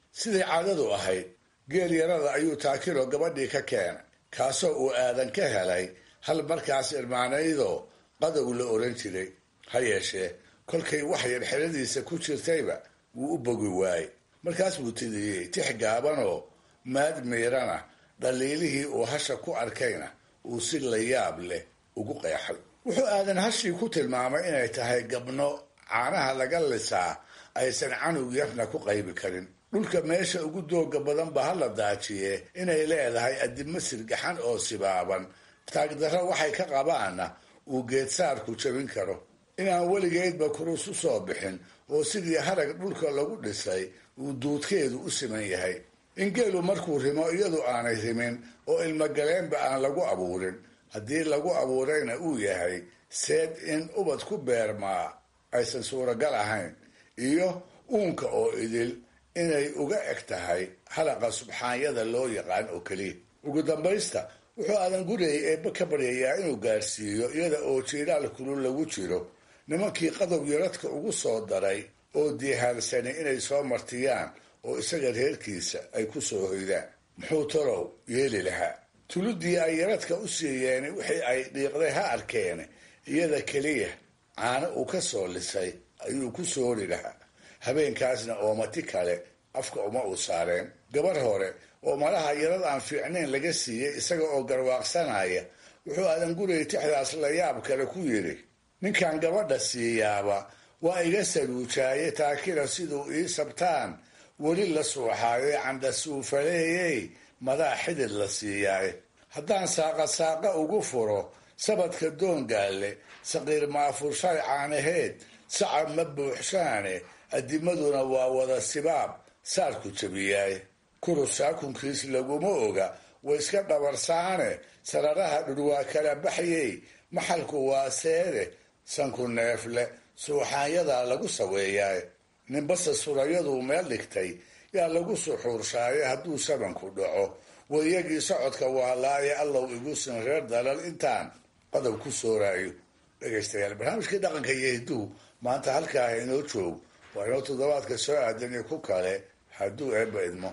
siday caadadu ahayd geel yarada ayuu taakiro gabadhii ka keenay kaasoo uu aadan ka helay hal markaas irmaanaydoo qadow la oran jiray ha yeeshee kolkay wax yar xeradiisa ku jirtayba wuu u bogi waayey markaas buu tidiyey tix gaabanoo maad miirana dhaliilihii uu hasha ku arkayna uu si la yaab leh ugu qeexay wuxuu aadan hashii ku tilmaamay inay tahay gabno caanaha laga lisaa aysan canug yarna ku qaybi karin dhulka meesha ugu dooga badan ba hala daajiye inay leedahay addimo sirgaxan oo sibaaban taagdarro waxay ka qabaanna uu geedsaarku jabin karo inaan weligeedba kurus u soo bixin oo sidii harag dhulka lagu dhisay uu duudkeedu u siman yahay in geelu markuu rimo iyadu aanay rimin oo ilmogaleenba aan lagu abuurin haddii lagu abuurayna uu yahay seed in ubad ku beermaa aysan suuragal ahayn iyo uunka oo idil inay uga eg tahay halaqa subxaanyada loo yaqaan oo keliya ugu dambaysta wuxuu aadan guriyay eebbe ka baryayaa inuu gaarsiiyo iyada oo jiiraal kulul lagu jiro nimankii qadow yaradka ugu soo daray oo diihaalsani inay soo martiyaan oo isaga reerkiisa ay ku soo hoydaan muxuu talow yeeli lahaa tuludii ay yaradka u siiyeen wixii ay dhiiqday ha arkeene iyada keliya caano uu ka soo lisay ayuu ku soori lahaa habeenkaasna oomati kale afka uma uu saareen gabar hore oo malaha yarad aan fiicnayn laga siiyey isaga oo garwaaqsanaya wuxuu aadan guriyay tixdaas la yaab kale ku yidhi ninkan gabadha siiyaaba waa iga saluujaaye taakira siduu ii sabtaan weli la suuxaayo candhasuufaleeyey madaa xidid la siiyaaye haddaan saaqa saaqa ugu furo sabadka doongaalle saqiir maafurshay caanaheed sacab ma buuxshaane addimaduna waa wada sibaab saarku jabiyaaye kurus saakunkiis laguma oga way iska dhabarsaane sararaha dhurwaa kala baxyey maxalku waa seede sanku neefle suuxaanyadaa lagu saweeyaaye ninbase surayaduu meel dhigtay yaa lagu suxuurshaaye hadduu sabanku dhaco wayagii socodka waa laaye allow igusin reer dalal intaan qadow ku sooraayo dhegaystayaal barnaamijkii dhaqanka iyo hiduhu maanta halkaa inoo joog waa inoo toddobaadka soo aadan iyo ku kale hadduu eebba idmo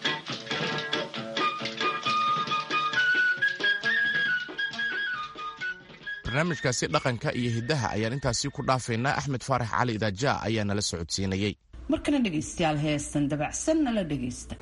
barnaamijkaasi dhaqanka iyo hiddaha ayaan intaasi ku dhaafaynaa axmed faarax cali idaaja ayaa nala socodsiinayey markana dhegaystayaal heestan dabacsan nala dhegaysta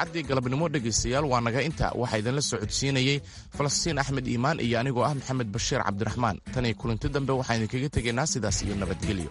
idaacaddii galabnimo dhegaystayaal waa naga inta waxaa idinla soo codsiinayey falastiin axmed iimaan iyo anigoo ah maxamed bashiir cabdiraxmaan tan iyo kulanti dambe waxaan idinkaga tegaynaa sidaas iyo nabadgelyo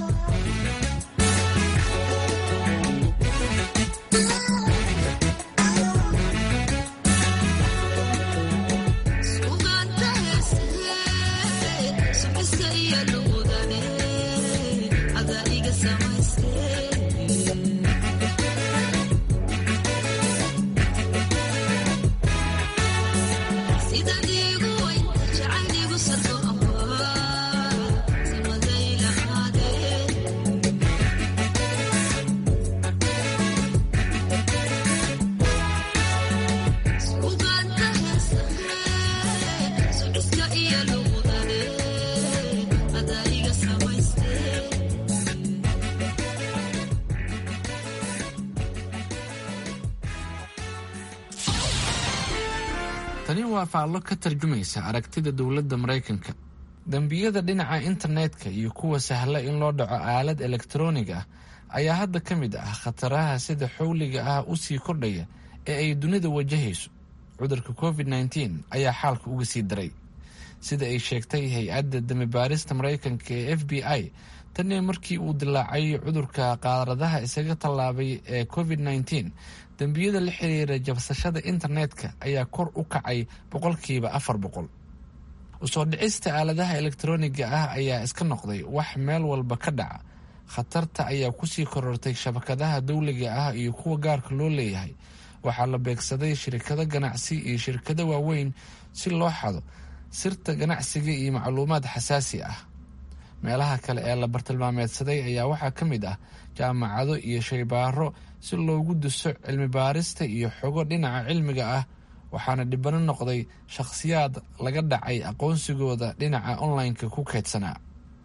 tani waa faallo ka tarjumaysa aragtida dowladda maraykanka dembiyada dhinaca internetka iyo kuwa sahla in loo dhaco aalad elektaroonig ah ayaa hadda ka mid ah khataraha sida xowliga ah u sii kordhaya ee ay dunida wajahayso cudurka covid nteen ayaa xaalka uga sii daray sida ay sheegtay hay-adda damibaarista maraykanka ee f b i tanii markii uu dilaacay cudurka qaaradaha isaga tallaabay ee covid nteen dembiyada la xiriira jabsashada internetka ayaa kor u kacay boqolkiiba afar boqol usoo dhicista aaladaha elektarooniga ah ayaa iska noqday wax meel walba ka dhaca khatarta ayaa kusii korortay shabakadaha dowliga ah iyo kuwa gaarka loo leeyahay waxaa la beegsaday shirkado ganacsi iyo shirkado waaweyn si loo xado sirta ganacsiga iyo macluumaad xasaasi ah meelaha kale ee la bartilmaameedsaday ayaa waxaa ka mid ah jaamacado iyo shaybaaro si loogu duso cilmi baarista iyo xogo dhinaca cilmiga ah waxaana dhibano noqday shakhsiyaad laga dhacay aqoonsigooda dhinaca online-ka ku keydsanaa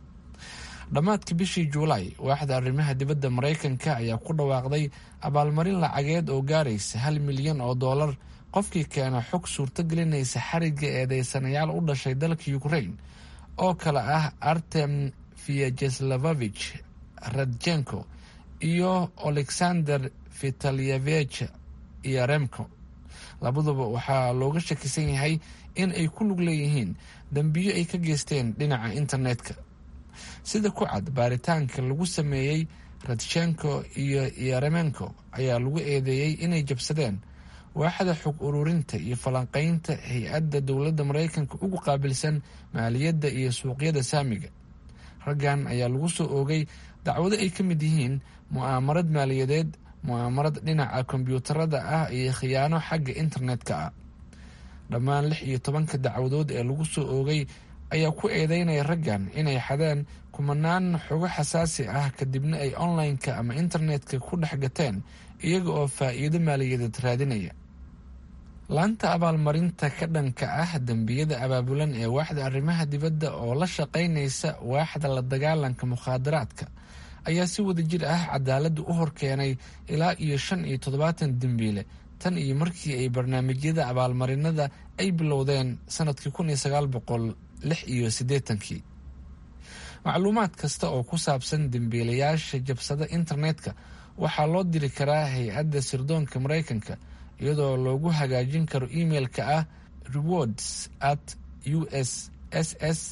dhammaadkii bishii juulaay waaxda arrimaha dibadda maraykanka ayaa ku dhawaaqday abaalmarin lacageed oo gaaraysa hal milyan oo dollar qofkii keena xog suurtogelinaysa xarigga eedeysanayaal u dhashay dalka ukraine oo kale ah artem vyajeslavovich radjenko iyo alexander vitalyevich iyo remko labaduba waxaa looga shakisan yahay in ay ku lug leeyihiin dembiyo ay ka geysteen dhinaca internetka sida ku cad baaritaanka lagu sameeyey radjenko iyo yeremenko ayaa lagu eedeeyey inay jabsadeen waaxda xog ururinta iyo falanqeynta hay-adda dowladda maraykanka ugu qaabilsan maaliyadda iyo suuqyada saamiga raggan ayaa lagu soo oogay dacwado ay ka mid yihiin mu'aamarad maaliyadeed mu'aamarad dhinaca kombyuutarada ah iyo khiyaano xagga internetka ah dhammaan lix iyo tobanka dacwadood ee lagu soo oogay ayaa ku eedeynaya raggan inay xadeen kumanaan xogo xasaasi ah kadibna ay online-ka ama internetka ku dhex gateen iyaga oo faa'iido maaliyadeed raadinaya laanta abaalmarinta ka dhanka ah dembiyada abaabulan ee waaxda arrimaha dibadda oo la shaqaynaysa waaxda la dagaalanka mukhaadaraadka ayaa si wada jir ah cadaaladda u horkeenay ilaa iyo shan iyo toddobaatan dembiile tan iyo markii ay barnaamijyada abaalmarinada ay bilowdeen sanadkii kun iyo sagaal boqol lix iyo siddeetankii macluumaad kasta oo ku saabsan dembiilayaasha jabsada internetka waxaa loo diri karaa hay-adda sirdoonka maraykanka iyadoo loogu hagaajin karo emailka ah rewards at u s s s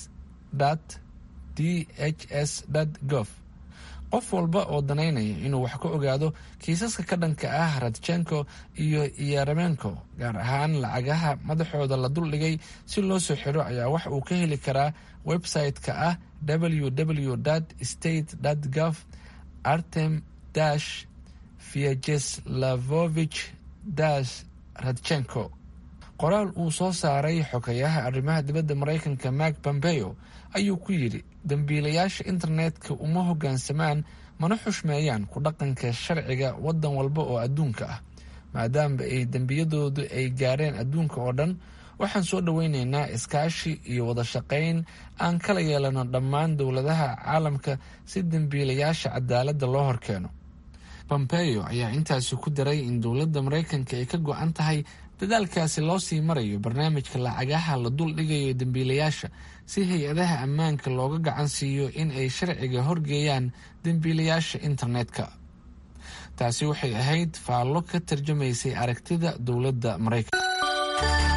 d h s gov qof walba oo danaynaya inuu wax ka ogaado kiisaska ka dhanka ah radjenko iyo yeremenko gaar ahaan lacagaha madaxooda la duldhigay si loo soo xiro ayaa wax uu ka heli karaa website-ka ah www state gov artem dash vyajeslavovich dash radjenko qoraal uu soo saaray xogayaha arrimaha dibadda maraykanka mark pompeo ayuu ku yidhi dembiilayaasha internetka uma hoggaansamaan mana xushmeeyaan ku dhaqanka sharciga waddan walba oo adduunka ah maadaama ay dembiyadoodu ay gaareen adduunka oo dhan waxaan soo dhoweyneynaa iskaashi iyo wada shaqayn aan kala yeelano dhammaan dowladaha caalamka si dembiilayaasha cadaaladda loo horkeeno pompeo ayaa intaasi ku daray in dowladda maraykanka ay ka go-an tahay dadaalkaasi loo sii marayo barnaamijka lacagaha la dul dhigayo dembiilayaasha si hay-adaha ammaanka looga gacan siiyo in ay sharciga horgeeyaan dembiilayaasha internetka taasi waxay ahayd faallo ka tarjumaysay aragtida dowladda maraykanka